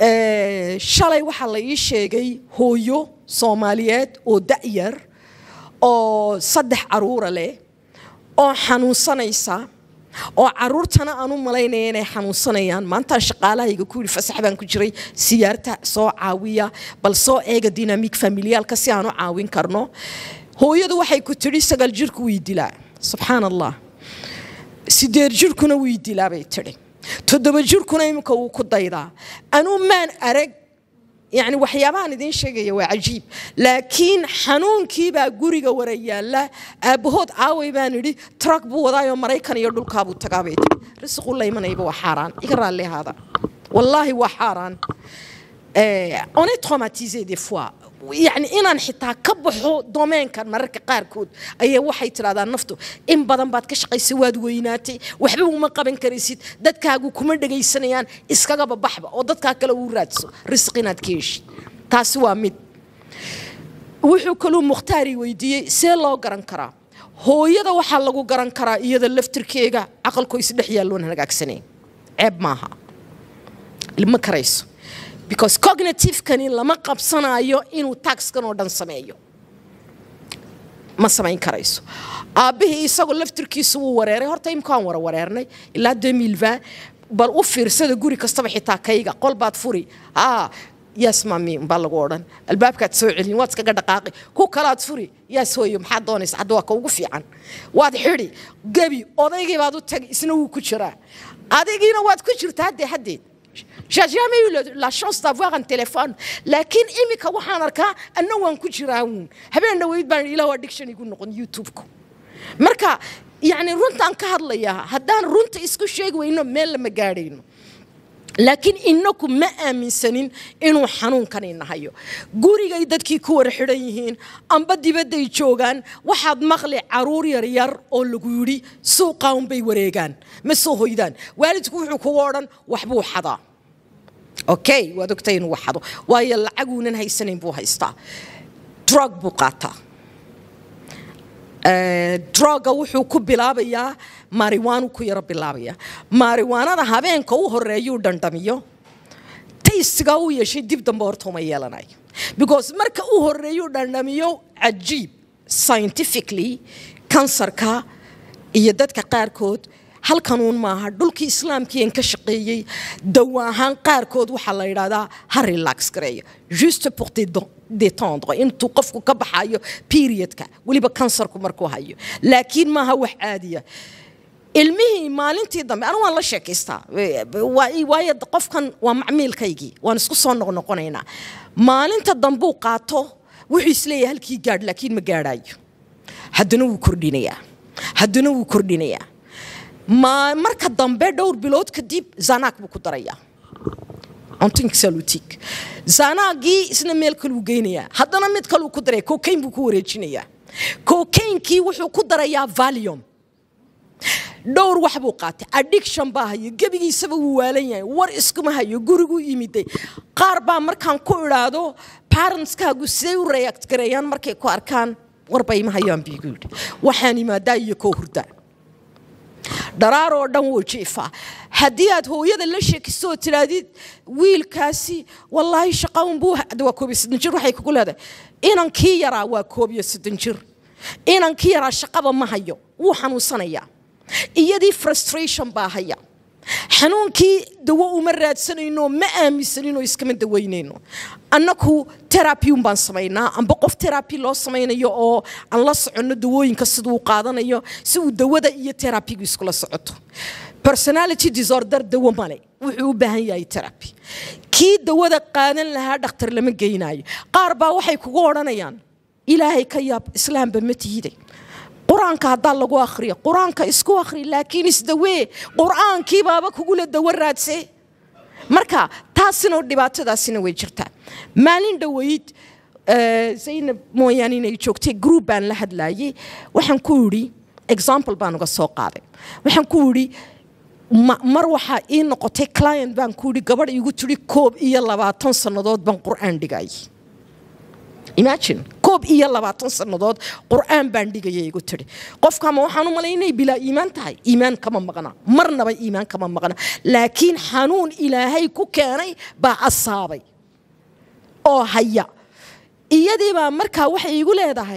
eh, shalay waxaa la ii sheegay hooyo soomaaliyeed oo da'yar oo saddex caruura leh oo xanuunsanaysa oo caruurtana aan u malaynaya inay xanuunsanayaan maantaan shaqaalahayga ku yidhi fasax baan ku jiray siyaarta soo caawiya bal soo eega dynamic familiyaalka si aan u caawin karno hooyadu waxay ku tidhi sagaal jirku wii dilaa subxaan allah sideed jirkuna wii dilaa bay tidhi toddoba jirkuna iminka wuu ku daydaa anuu maan arag yani waxyaabahaan idiin sheegaya waa cajiib laakiin xanuunkiibaa guriga wara yaalla aabbahood caaway baan idhi trak buu wadaayoo maraykan iyo dhulkaabuu tagaabay tii risiqu la imanayba waa xaaraan iga raalli ahaada wallaahi waa xaaraan on est traumatisé des fois yani inaan xitaa ka baxo domeenkan mararka qaarkood ayay waxay tidhahdaa naftu in badan baad ka shaqaysay waad weynaatay waxba uma qaban karaysid dadkaagu kuma dhegaysanayaan iskagaba baxba oo dadkaa kale uu raadso risq inaad ka heshid taasi waa mid wuxuu kaluu mukhtaari weydiiyey see loo garan karaa hooyada waxaa lagu garan karaa iyada laftirkeega caqalkoo isdhex yaalloon hagaagsanayn ceeb maaha ma karayso because cognitivekani lama qabsanayo inuu taxkan oo dhan sameeyo ma samayn karayso aabbihii isagoo laftirkiisu wuu wareeray horta imkaan wara wareernay ilaa demilva bal u fiirsada guri kastaba xitaa kayga qol baad furi aa yaas maami baa lagu odhan albaabkaad soo celin waad iskaga dhaqaaqi ku kalaad furi yaas hooyo maxaad doonaysa hadda waa ka ugu fiican waad xidhi gebi odaygii baad u tagi isna wuu ku jiraa adigiina waad ku jirtaa haddee haddeed J'ai jamais eu le- la chance d'avoir un téléphone. laakiin imika waxaan arkaa anna waan ku jiraa uun habeen dhaweyd baan ilaah waa diction igu noqon youtube-ku marka yacni runtaan ka hadlayaa haddaan runta isku sheegi weyno meel lama gaadhayno laakiin inaku ma aaminsanin inuu xanuunkan inahayo gurigay dadkii ku wara xidhan yihiin amba dibadday joogaan waxaad maqli caruur yaryar oo lagu yidhi suuqa unbay wareegaan ma soo hoydaan waalidku wuxuu kugu odhan waxbuu xadaa okay waad ogtay inuu wax xado waayo lacaguunan haysanayn buu haystaa drug buu qaataa droga wuxuu ku bilaabayaa mariwaanu ku yaro bilaabaya mariwaanada habeenka u horeeyuu dhandhamiyo taystigaa u yeeshay dib dambe horta uma yeelanayo because marka u horeeyuu dhandhamiyo cajiib scientifically kansarka iyo dadka qaarkood halkanuun maaha dhulkii islaamkiian ka shaqeeyey dawa ahaan qaarkood waxaa la yidhahdaa ha relax gareeyo juste pour déden- détendre intuu qofku ka baxayo periodka weliba kansarku markuu hayo laakiin maaha wax caadiya ilmihii maalintii dambe anu waan la sheekaystaa waa- waayo qofkan waa macmiilkaygii waan isku soo noqnoqonaynaa maalinta dambuu qaato wuxuu isleeyahay halkii gaadh laakiin ma gaadhaayo haddana wuu kordhinayaa haddana wuu kordhinayaa ma marka dambe dhowr bilood kadib zanaag buu ku darayaa ontinksalutig zanaagii isna meel kaluu geynayaa haddana mid kaluu ku daraya cocaine buu ku wareejinayaa cocainkii wuxuu ku darayaa valium dhowr wax buu qaatay addiction baa hayo gebigiisaba wuu waalan yahay war iskuma hayo guriguu yimiday qaar baa markaan ku idhaahdo parentskaagu siday u react gareeyaan markay ku arkaan warba ima hayaan biigu yidhi waxaan imaadaa iyo koo hurdaa dharaar oo dhan wuu jiifaa haddii aad hooyada la sheekiso oo tidhaahdid wiilkaasi wallaahi shaqaun buu hadda waa koob iyo soddon jir waxay kugu leedahay inankii yaraa waa koob iyo soddon jir inankii yaraa shaqaba ma hayo wuu xanuunsanayaa iyadii frustration baa haya xanuunkii dawo uma raadsanayno ma aaminsaninoo iskama daweynayno annaku terabiun baan samaynaa amba qof terabi loo samaynayo oo aan la soconno dawooyinka siduu qaadanayo si uu dawada iyo terabigu iskula socoto personality disorder dawo male wuxuu u baahan yahay terabi kii dawada qaadan lahaa dhakhtar lama geynaayo qaar baa waxay kugu odhanayaan ilaahay ka yaab islaamba ma tihiday qur-aanka haddaa lagu akhriyo qur-aanka isku akhri laakiin isdawee qur-aankii baaba kugula dawo raadse marka taasina dhibaatadaasina way jirtaa maalin dhoweyd eh, zaynab mooyaane inay joogtay group baan la hadlaayay waxaan ku idhi example baan uga soo qaaday waxaan ku idhi ma- mar waxaa ii noqotay client baan ku idhi gabadh iigu tidhi koob iyo labaatan sannadood baan qur-aan dhigayay imagine koob iyo labaatan sannadood qur-aan baan dhigaya igu tidhi qofkama waxaan u malay inay bilaa iimaan tahay iimaan kama maqna marnaba iimaan kama maqna laakiin xanuun ilaahay ku keenay baa asaabay oo haya iyadii baa markaa waxay igu leedahay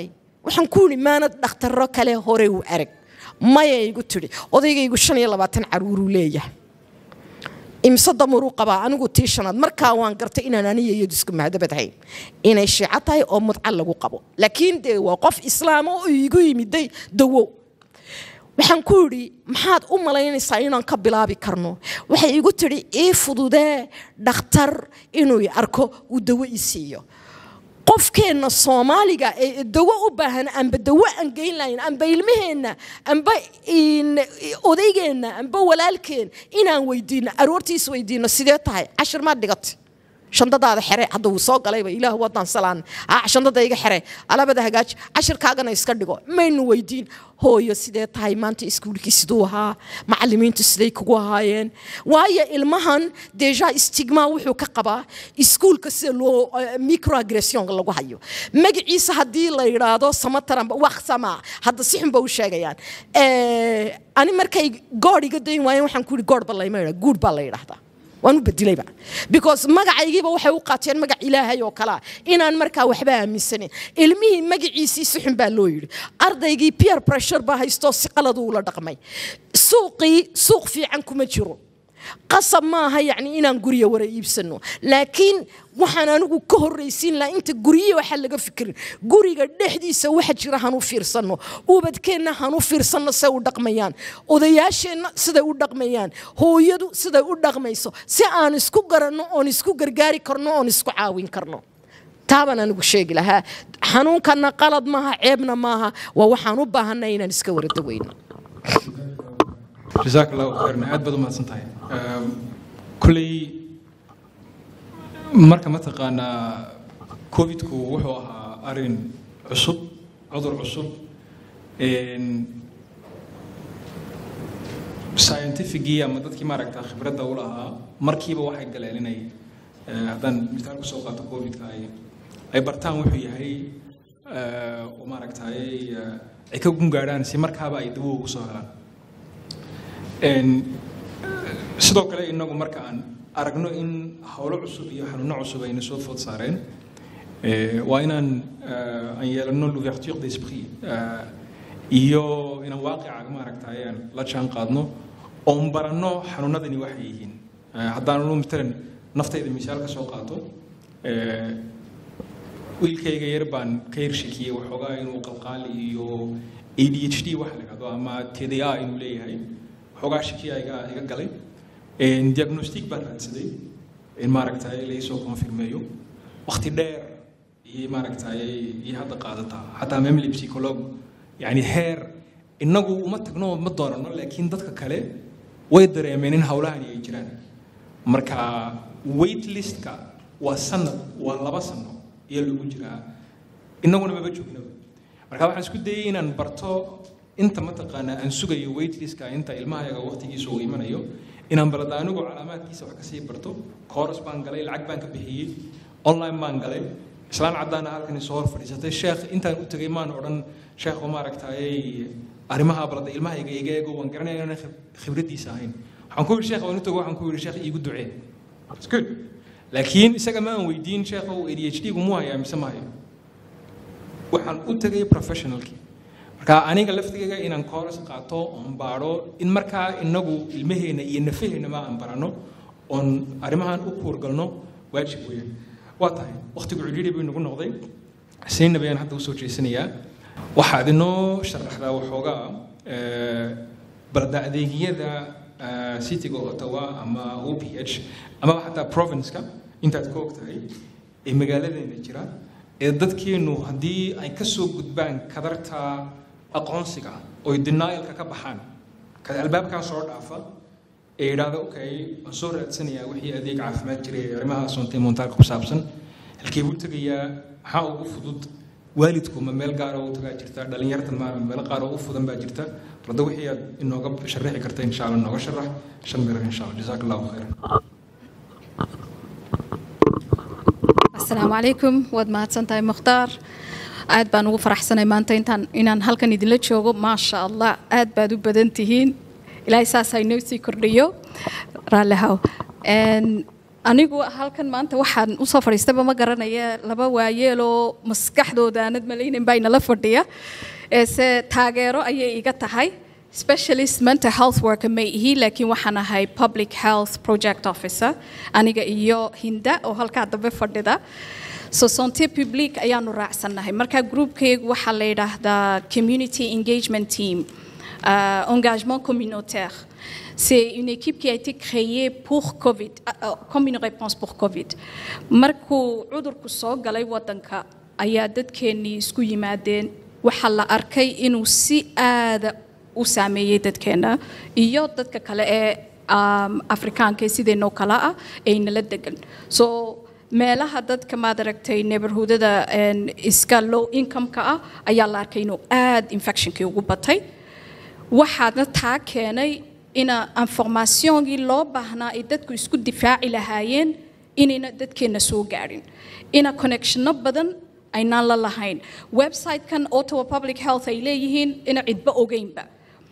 waxaan ku yidhi maanad dhakhtarro kale hore u arag maya igu tidhi odaygaygu shan iyo labaatan caruuruu leeyahay imse damaruu qabaa anigu tii shanaad markaa waan gartay inaan aniga iyadu isku mahadabadhayn inay shiico tahay oo mudca lagu qabo laakiin dee waa qof islaama oo igu yimiday dawow waxaan ku yidhi maxaad u malaynaysaa inaan ka bilaabi karno waxay igu tidhi ii fududee dhakhtar inuu i arko uu dawo i siiyo qofkeenna soomaaliga ee dawo u baahan amba dawo aan geyn lahayn amba ilmaheenna amba odaygeenna amba walaalkeen inaan weydiino aroortiis weydiino sidee tahay cashir maad dhigatay shandadaada xere hadda wuu soo galayba ilaah wadaan salaan ah shandada iga xere alabada hagaaji cashirkaagana iska dhigo maynu weydiin hooyo sidee tahay maanta iskuulkii siduu ahaa macalimiintu siday kugu ahaayeen waayo ilmahan deja stigma wuxuu ka qabaa iskuulka sida loo microaggression lagu hayo magaciisa haddii la yidhaahdo samataranba waqsama hadda si xun ba u sheegayaan ani markay goodh iga dayn waayeen waxaan ku yidhi goodh ba layma yidhaa guud baa la yidhaahdaa waan u bedilayba because magacaygiiba waxay u qaateen magac ilaahay oo kalea inaan markaa waxba aaminsanin ilmihii magaciisii si xun baa loo yidhi ardaygii peer pressure baa haystoo si qaladu ula dhaqmay suuqii suuq fiican kuma jiro qasab maaha yacni inaan gurya wara iibsano laakiin waxaan anigu ka horraysiin lahaa inta guryihi waxaa laga fikirin guriga dhexdiisa waxa jira hanu fiirsanno ubadkeenna hanu fiirsanno say u dhaqmayaan odayaasheenna siday u dhaqmayaan hooyadu siday u dhaqmayso si aan isku garanno oon isku gargaari karno oon isku caawin karno taabaan anigu sheegi lahaa xanuunkanna qalad maaha ceebna maaha waa waxaan u baahanay inaan iska wara daweyno jazaak allahu khayran aad baad u mahadsan tahay kulley marka mataqaanaa covidku wuxuu ahaa arin cusub cudur cusub scientificii ama dadkii maaragta khibradda u lahaa markiiba waxay galeen inay haddaan misaal kusoo qaato covidka ay ay bartaan wuxuu yahay oo maaragtay ay ka gungaadhaan si markaaba ay dawo ugu soo helaan sidoo kale inagu marka aan aragno in howlo cusub iyo xanuuno cusub ayna soo food saareen waa inaan aan yeelano l'ouverture d'esprit iyo inaan waaqica maaragtay aan la jaan qaadno oon baranno xanuunadani waxay yihiin haddaanu matalan naftayda misaal ka soo qaato wiilkayga yar baan ka yarshikiyey waxoogaa inuu qalqaali iyo adhd waxa la yidhahdo ama tda inuu leeyahay waxoogaa shikiya iga iga galay diagnostic baan raadsaday in maaragtay laisoo confirmeeyo waqti dheer iyo maaragtay iyo hadda qaadataa xataa memly psycholog yani heer inagu uma tagno ma doonano laakiin dadka kale way dareemeen in howlahani ay jiraan marka wait listka waa sanad waa laba sano iyo lagu jiraa inaguna maba joognaba marka waxaan isku dayay inaan barto inta mataqaanaa aan sugayo waitlistska inta ilmahayaga waqtigiisa uu imanayo inaan balada anigu calaamaadkiisa wax kasii barto kooras baan galay lacag baan ka bixiyey online baan galay islaan caddaana halkan soo hor fadhiisatay sheekh intaan u tegay maan odhan sheekhu maaragtay arrimaha balada ilmahayga iga eego waan garanaya inaan khibraddiisa ahayn waxaan ku yidhi sheekh waan u tago waxaan ku yidhi sheekh iigu ducee It's good laakiin isaga ma aan weydiin sheekhu adhd gu mu hayaa mise ma hayo waxaan u tegay professionalkii marka aniga laftigayga inaan kooras qaato oon baadho in markaa inagu ilmaheenna iyo nafaheennaba aan barano oon arrimahan u kuurgalno waajib weeyaan waa tahay waqtigu cidhiidhi buu inagu noqday xuseinna bayaan hadda usoo jeesanayaa waxaad inoo sharaxdaa waxoogaa balda adeegyada cityga ottawa ama o p h amaba xataa provinceka intaad ka og tahay ee magaaladeena jira ee dadkeennu haddii ay ka soo gudbaan kadarta aqoonsiga oy denialka ka baxaan kada albaabkaa soo dhaafa ee yidhaahda okay waan soo raadsanayaa wixii adeeg caafimaad jiray ee arrimaha soontay montaalka ku saabsan halkee buu tegayaa maxaa ugu fudud waalidku ma meel gaara u tagaa jirta dhallinyartan ma meel qaar oo u fudan baa jirta barda wixii aad inooga sharaxi karta insha allah nooga sharax shan mirar insha allah jazaak allahu khayran asalaamu calaykum waad mahadsantahay mukhtaar aad baan ugu faraxsanay maanta intaan inaan halkan idinla joogo maasha allah aad baad u badan tihiin ilaahay saas ha inoo sii kordhiyo raallihaw anigu halkan maanta waxaan usoo fadhiistaba ma garanaya laba waayeeloo maskaxdooda aanad malaynin baa inala fadhiya eese taageero ayay iga tahay specialist mental health worker ma ihi laakiin waxaan ahay public health project officer aniga iyo hinda oo halkaa dambe fadhida so santé publique ayaanu raacsannahay marka groupkaygu waxaa la yidhaahdaa community engagement team uh, engagement communautaire C'est une équipe qui a été créée pour COVID, euh, comme une réponse pour COVID. Markuu cudurku soo galay wadanka ayaa dadkeennii isku yimaadeen waxaa la arkay inuu si aada u saameeyey dadkeenna iyo dadka kale ee um, afrikaanka sideenoo kale ah ee nala degan so meelaha dadka maad aragtay neighborhoodada iska low income-ka ah ayaa la arkay inuu aada infectionkii ugu batay waxaadna taa keenay ina informaationgii loo baahnaa ay dadku isku difaaci lahaayeen inayna dadkeenna soo gaadhin ina connectionno badan aynaan la lahayn website-kan ottawa public health ay leeyihiin ina cidba ogeynba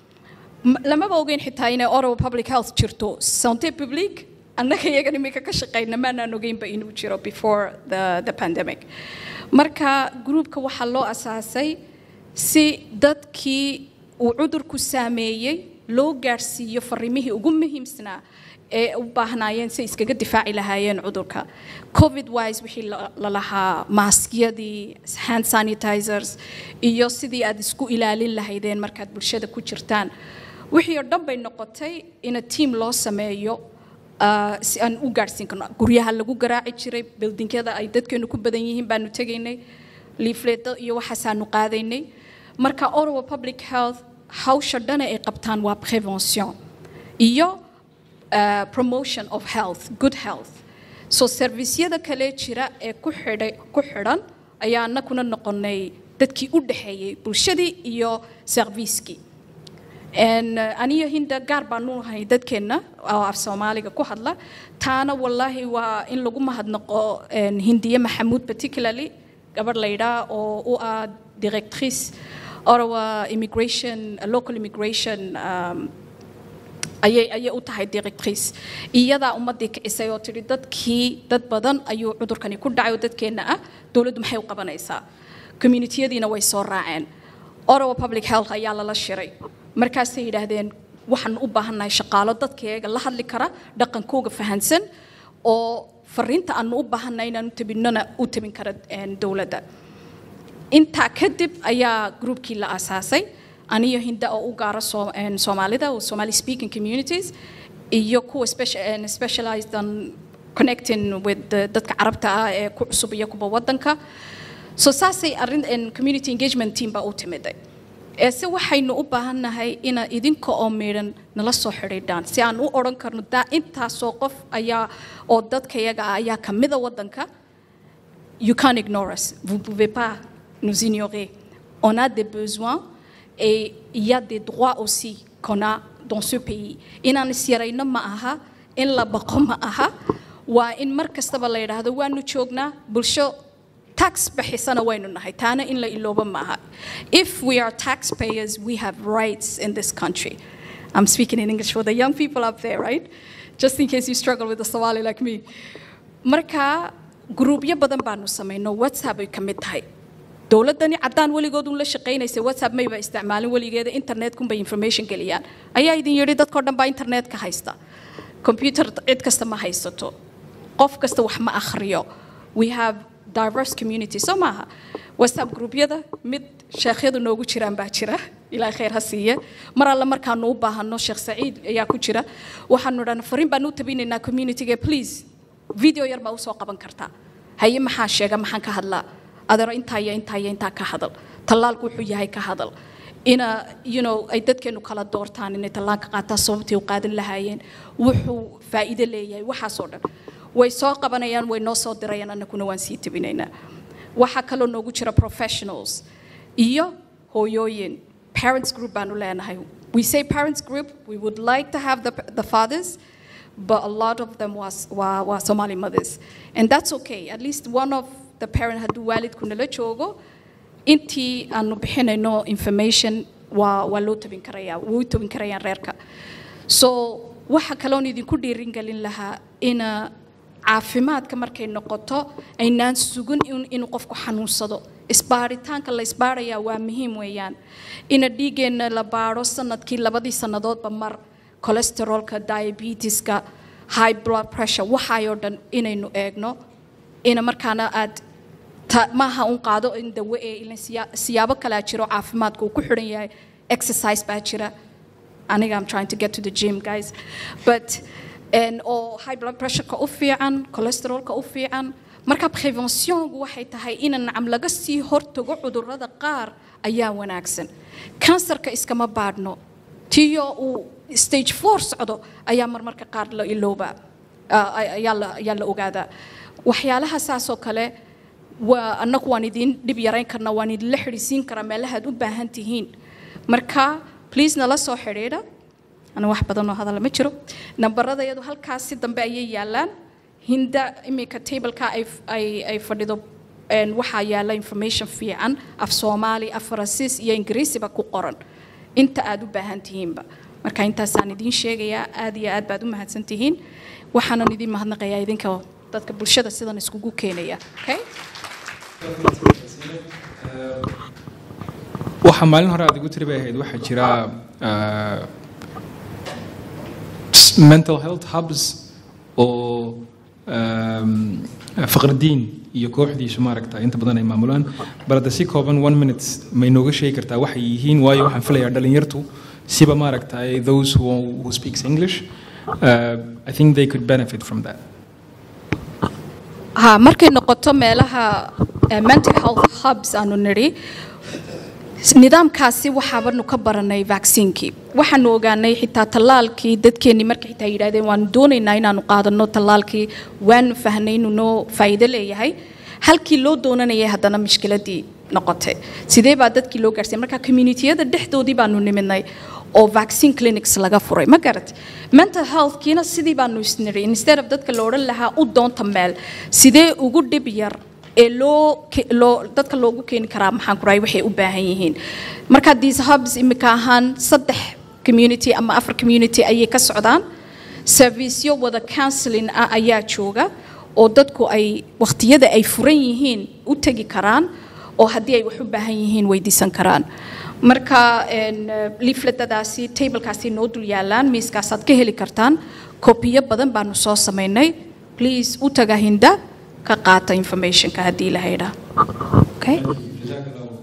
lamaba ogeyn xitaa inay ottawa public health jirto santé publique annaga iyagan iminka ka shaqayna maanaan ogeynba inuu jiro before the, the pandemic marka groupka waxaa loo asaasay si dadkii uu cudurku saameeyey loo gaadhsiiyo fariimihii ugu muhiimsanaa ee u baahnaayeen si iskaga difaaci lahaayeen cudurka covid wise wixii la lahaa maaskiyadii hand sanitizers iyo sidii aad isku ilaalin lahaydeen markaad bulshada ku jirtaan wixii oo dhan bay noqotay ina tiam loo sameeyo si aan u gaadhsiin karno guryaha lagu garaaci jiray bildingyada ay dadkeenu ku badan yihiin baanu tegaynay liifleedo iyo waxaasaanu qaadaynay marka ottawa public health hawsha dhana ay qabtaan waa prevention iyo uh, promotion of health good health so servisyada kale jira ee ku xidhay ku xidhan ayaa anakuna noqonay dadkii u dhexeeyey bulshadii iyo serviiskii aniyo hinda gaar baanu nahay dadkeenna oo af soomaaliga ku hadla taana wallaahi waa in lagu mahadnaqo hindiye maxamuud particularly gabadh laydhaa oo u ah directrice Ottawa immigration, local immigration um, ayay ayay u tahay directrice iyadaa ummadii kicisay oo tidhi dadkii dad badan ayuu cudurkani ku dhacay oo dadkeenna ah dowladdu maxay u qabanaysaa communitiyadiina way soo raaceen Ottawa public health ayaa lala shiray markaasay yidhaahdeen waxaan u baahannahay shaqaalo dadkeega la hadli kara dhaqankooga fahansan oo fariinta aanu u baahannahay inaan u tabinnona u tabin kara dowladda intaa kadib ayaa groupkii la aasaasay aniyo hinda oo u gaara soomaalida oo somali speaking communities iyo kuwa specialized on connecting with dadka carabta ah ee ku cusub iyo kuwa wadanka so saasay arrin community engagement team baa u timiday eese waxaynu u baahannahay ina idinka oo miidhan nala soo xidhiidhaan si aan u odhan karno daa intaasoo qof ayaa oo dadkayaga ah ayaa kamida wadanka you can't ignore us vous pouvez pas nous ignorer. On a des besoins et il y a des droits aussi qu'on a dans ce pays. Inaan isyarayno ma aha, in la baqo ma aha, waa in mar kastaba la yidhaahdo waanu joognaa bulsho tax bixisana waynu nahay taana in la ilooba ma aha. If we are taxpayers, we have rights in this country. I'm speaking in English for the young people up there, right? Just in case you struggle with the Somali like me. Marka, gruubyo badan baanu samayno, WhatsApp ay ka mid tahay. dowladani caddaan weligood un la shaqaynaysa whatsapp mayba isticmaalin weligeeda internetkunbay information geliyaan ayaa idin yidhi dadkao dhan baa internetka haysta computer cid kasta ma haysato qof kasta wax ma akhriyo we have diverse community soo maaha whatsapp gruubyada mid sheekhyadu noogu jiraan baa jira ilaahay khayr ha siiye mar alle markaanu u baahano sheekh saciid ayaa ku jira waxaanu dhan fariin baan u tabinaynaa communityga please video yar baa usoo qaban kartaa haye maxaa sheega maxaan ka hadlaa adeero intaa iyo intaa iyo intaa ka hadal tallaalku wuxuu yahay ka hadal ina you know ay dadkeenu kala doortaan inay tallaalka qaataan sababtay u qaadan lahaayeen wuxuu faa'iido leeyahay waxaasoo dhan way soo qabanayaan way noo soo dirayaan annaguna waan sii tabinaynaa waxaa kaloo noogu jira professionals iyo hooyooyin parents group baanu leenahay we say parents group we would like to have the, the fathers but a lot of them was were, were Somali mothers and that's okay at least one of the parent hadduu waalidku nala joogo intii aanu bixinayno information waa waa loo tabin karayaa way tabin karayaan reerka so waxa kaloon idinku dhiirin gelin lahaa ina caafimaadka markay noqoto aynaan sugin in- inuu qofku xanuunsado isbaaritaanka la isbaarayaa waa muhiim weeyaan ina dhiiggeenna la baaro sanadkii labadii sannadoodba mar cholesterolka diabetiska high blood pressure waxaayoo dhan inaynu eegno ina markaana aad ta- maaha un qaado in dawe ee ilan siya- siyaabo kalaa jiro caafimaadka uu ku xidhan yahay exercise baa jira aniga I'm trying to get to the gym guys but and oo high blood pressure-ka u fiican cholesterolka u fiican marka preventionku waxay tahay in nacam laga sii hortago cudurrada qaar ayaa wanaagsan kansarka iskama baadhno tiyo uu stage four socdo ayaa marmarka qaar la iloobaa ah, ayaa la ayaa la ogaadaa waxyaalaha saasoo kale waa annagu waan idin dhib yarayn karnaa waan idinla xidhiisiin karaa meelahaad u baahan tihiin marka please nala soo xidhiidha ana wax badan oo hadala ma jiro nambarada iyadu halkaas si dambe ayay yaalaan hinda iminka tableka ay, ay, ay fadhido een, waxaa yaala information fiican af soomaali af faransiis iyo ingiriisiba ku qoran inta aad u baahan tihiinba marka intaasaan idiin sheegayaa aad iyo aad baad u mahadsan tihiin waxaanan idiin mahadnaqayaa idinka dadka bulshada sidan iskugu keenaya okay? waxaa maalin hore aad igu tiri bay ahayd waxaa jira ah, s- mental health hubs oo um, faqradiin iyo kooxdiisu maaragta inta badan ay maamulaan balada si kooban one minute may nooga sheegi kartaa waxay yihiin waayo waxaan filayaa dhalinyartu siba maaragta those who, who speaks english uh, i think they could benefit from that ha markay noqoto meelaha eh, mental health hubs aanu nidhi nidaamkaasi waxaabanu ka baranay vaccinkii waxaanu ogaanay xitaa tallaalkii dadkeennii markay xitaa yidhahdeen waanu doonaynaa inaanu qaadano tallaalkii waanu fahnay inuu noo faa'iido leeyahay halkii loo doonanayay haddana mushkiladii noqotay sidee baa dadkii loo gaarsiiyay marka communitiyada dhexdoodii baanu nimidnay oo vaccine clinics laga furay ma garat mental healthkiina sidii baanu isniri instead of dadka la odhan lahaa u doonta meel sidee ugu dhib yar ee loo ke- loo dadka loogu keeni karaa maxaan ku rahay waxay u baahan yihiin marka these hubs imika ahaan saddex community ama afar community ayay ka socdaan serviceyo wada counseling ah ayaa jooga oo dadku ay waqtiyada ay furan yihiin u tegi karaan oo haddii ay wax u baahan yihiin weydiisan karaan marka een, eh, leafletadaasi tablekaasi noo dul yaalaan miiskaasaad ka heli kartaan kopiyo badan baanu soo samaynay please u taga hinda ka qaata informationka haddii la haydhaa okay? jazaak allahu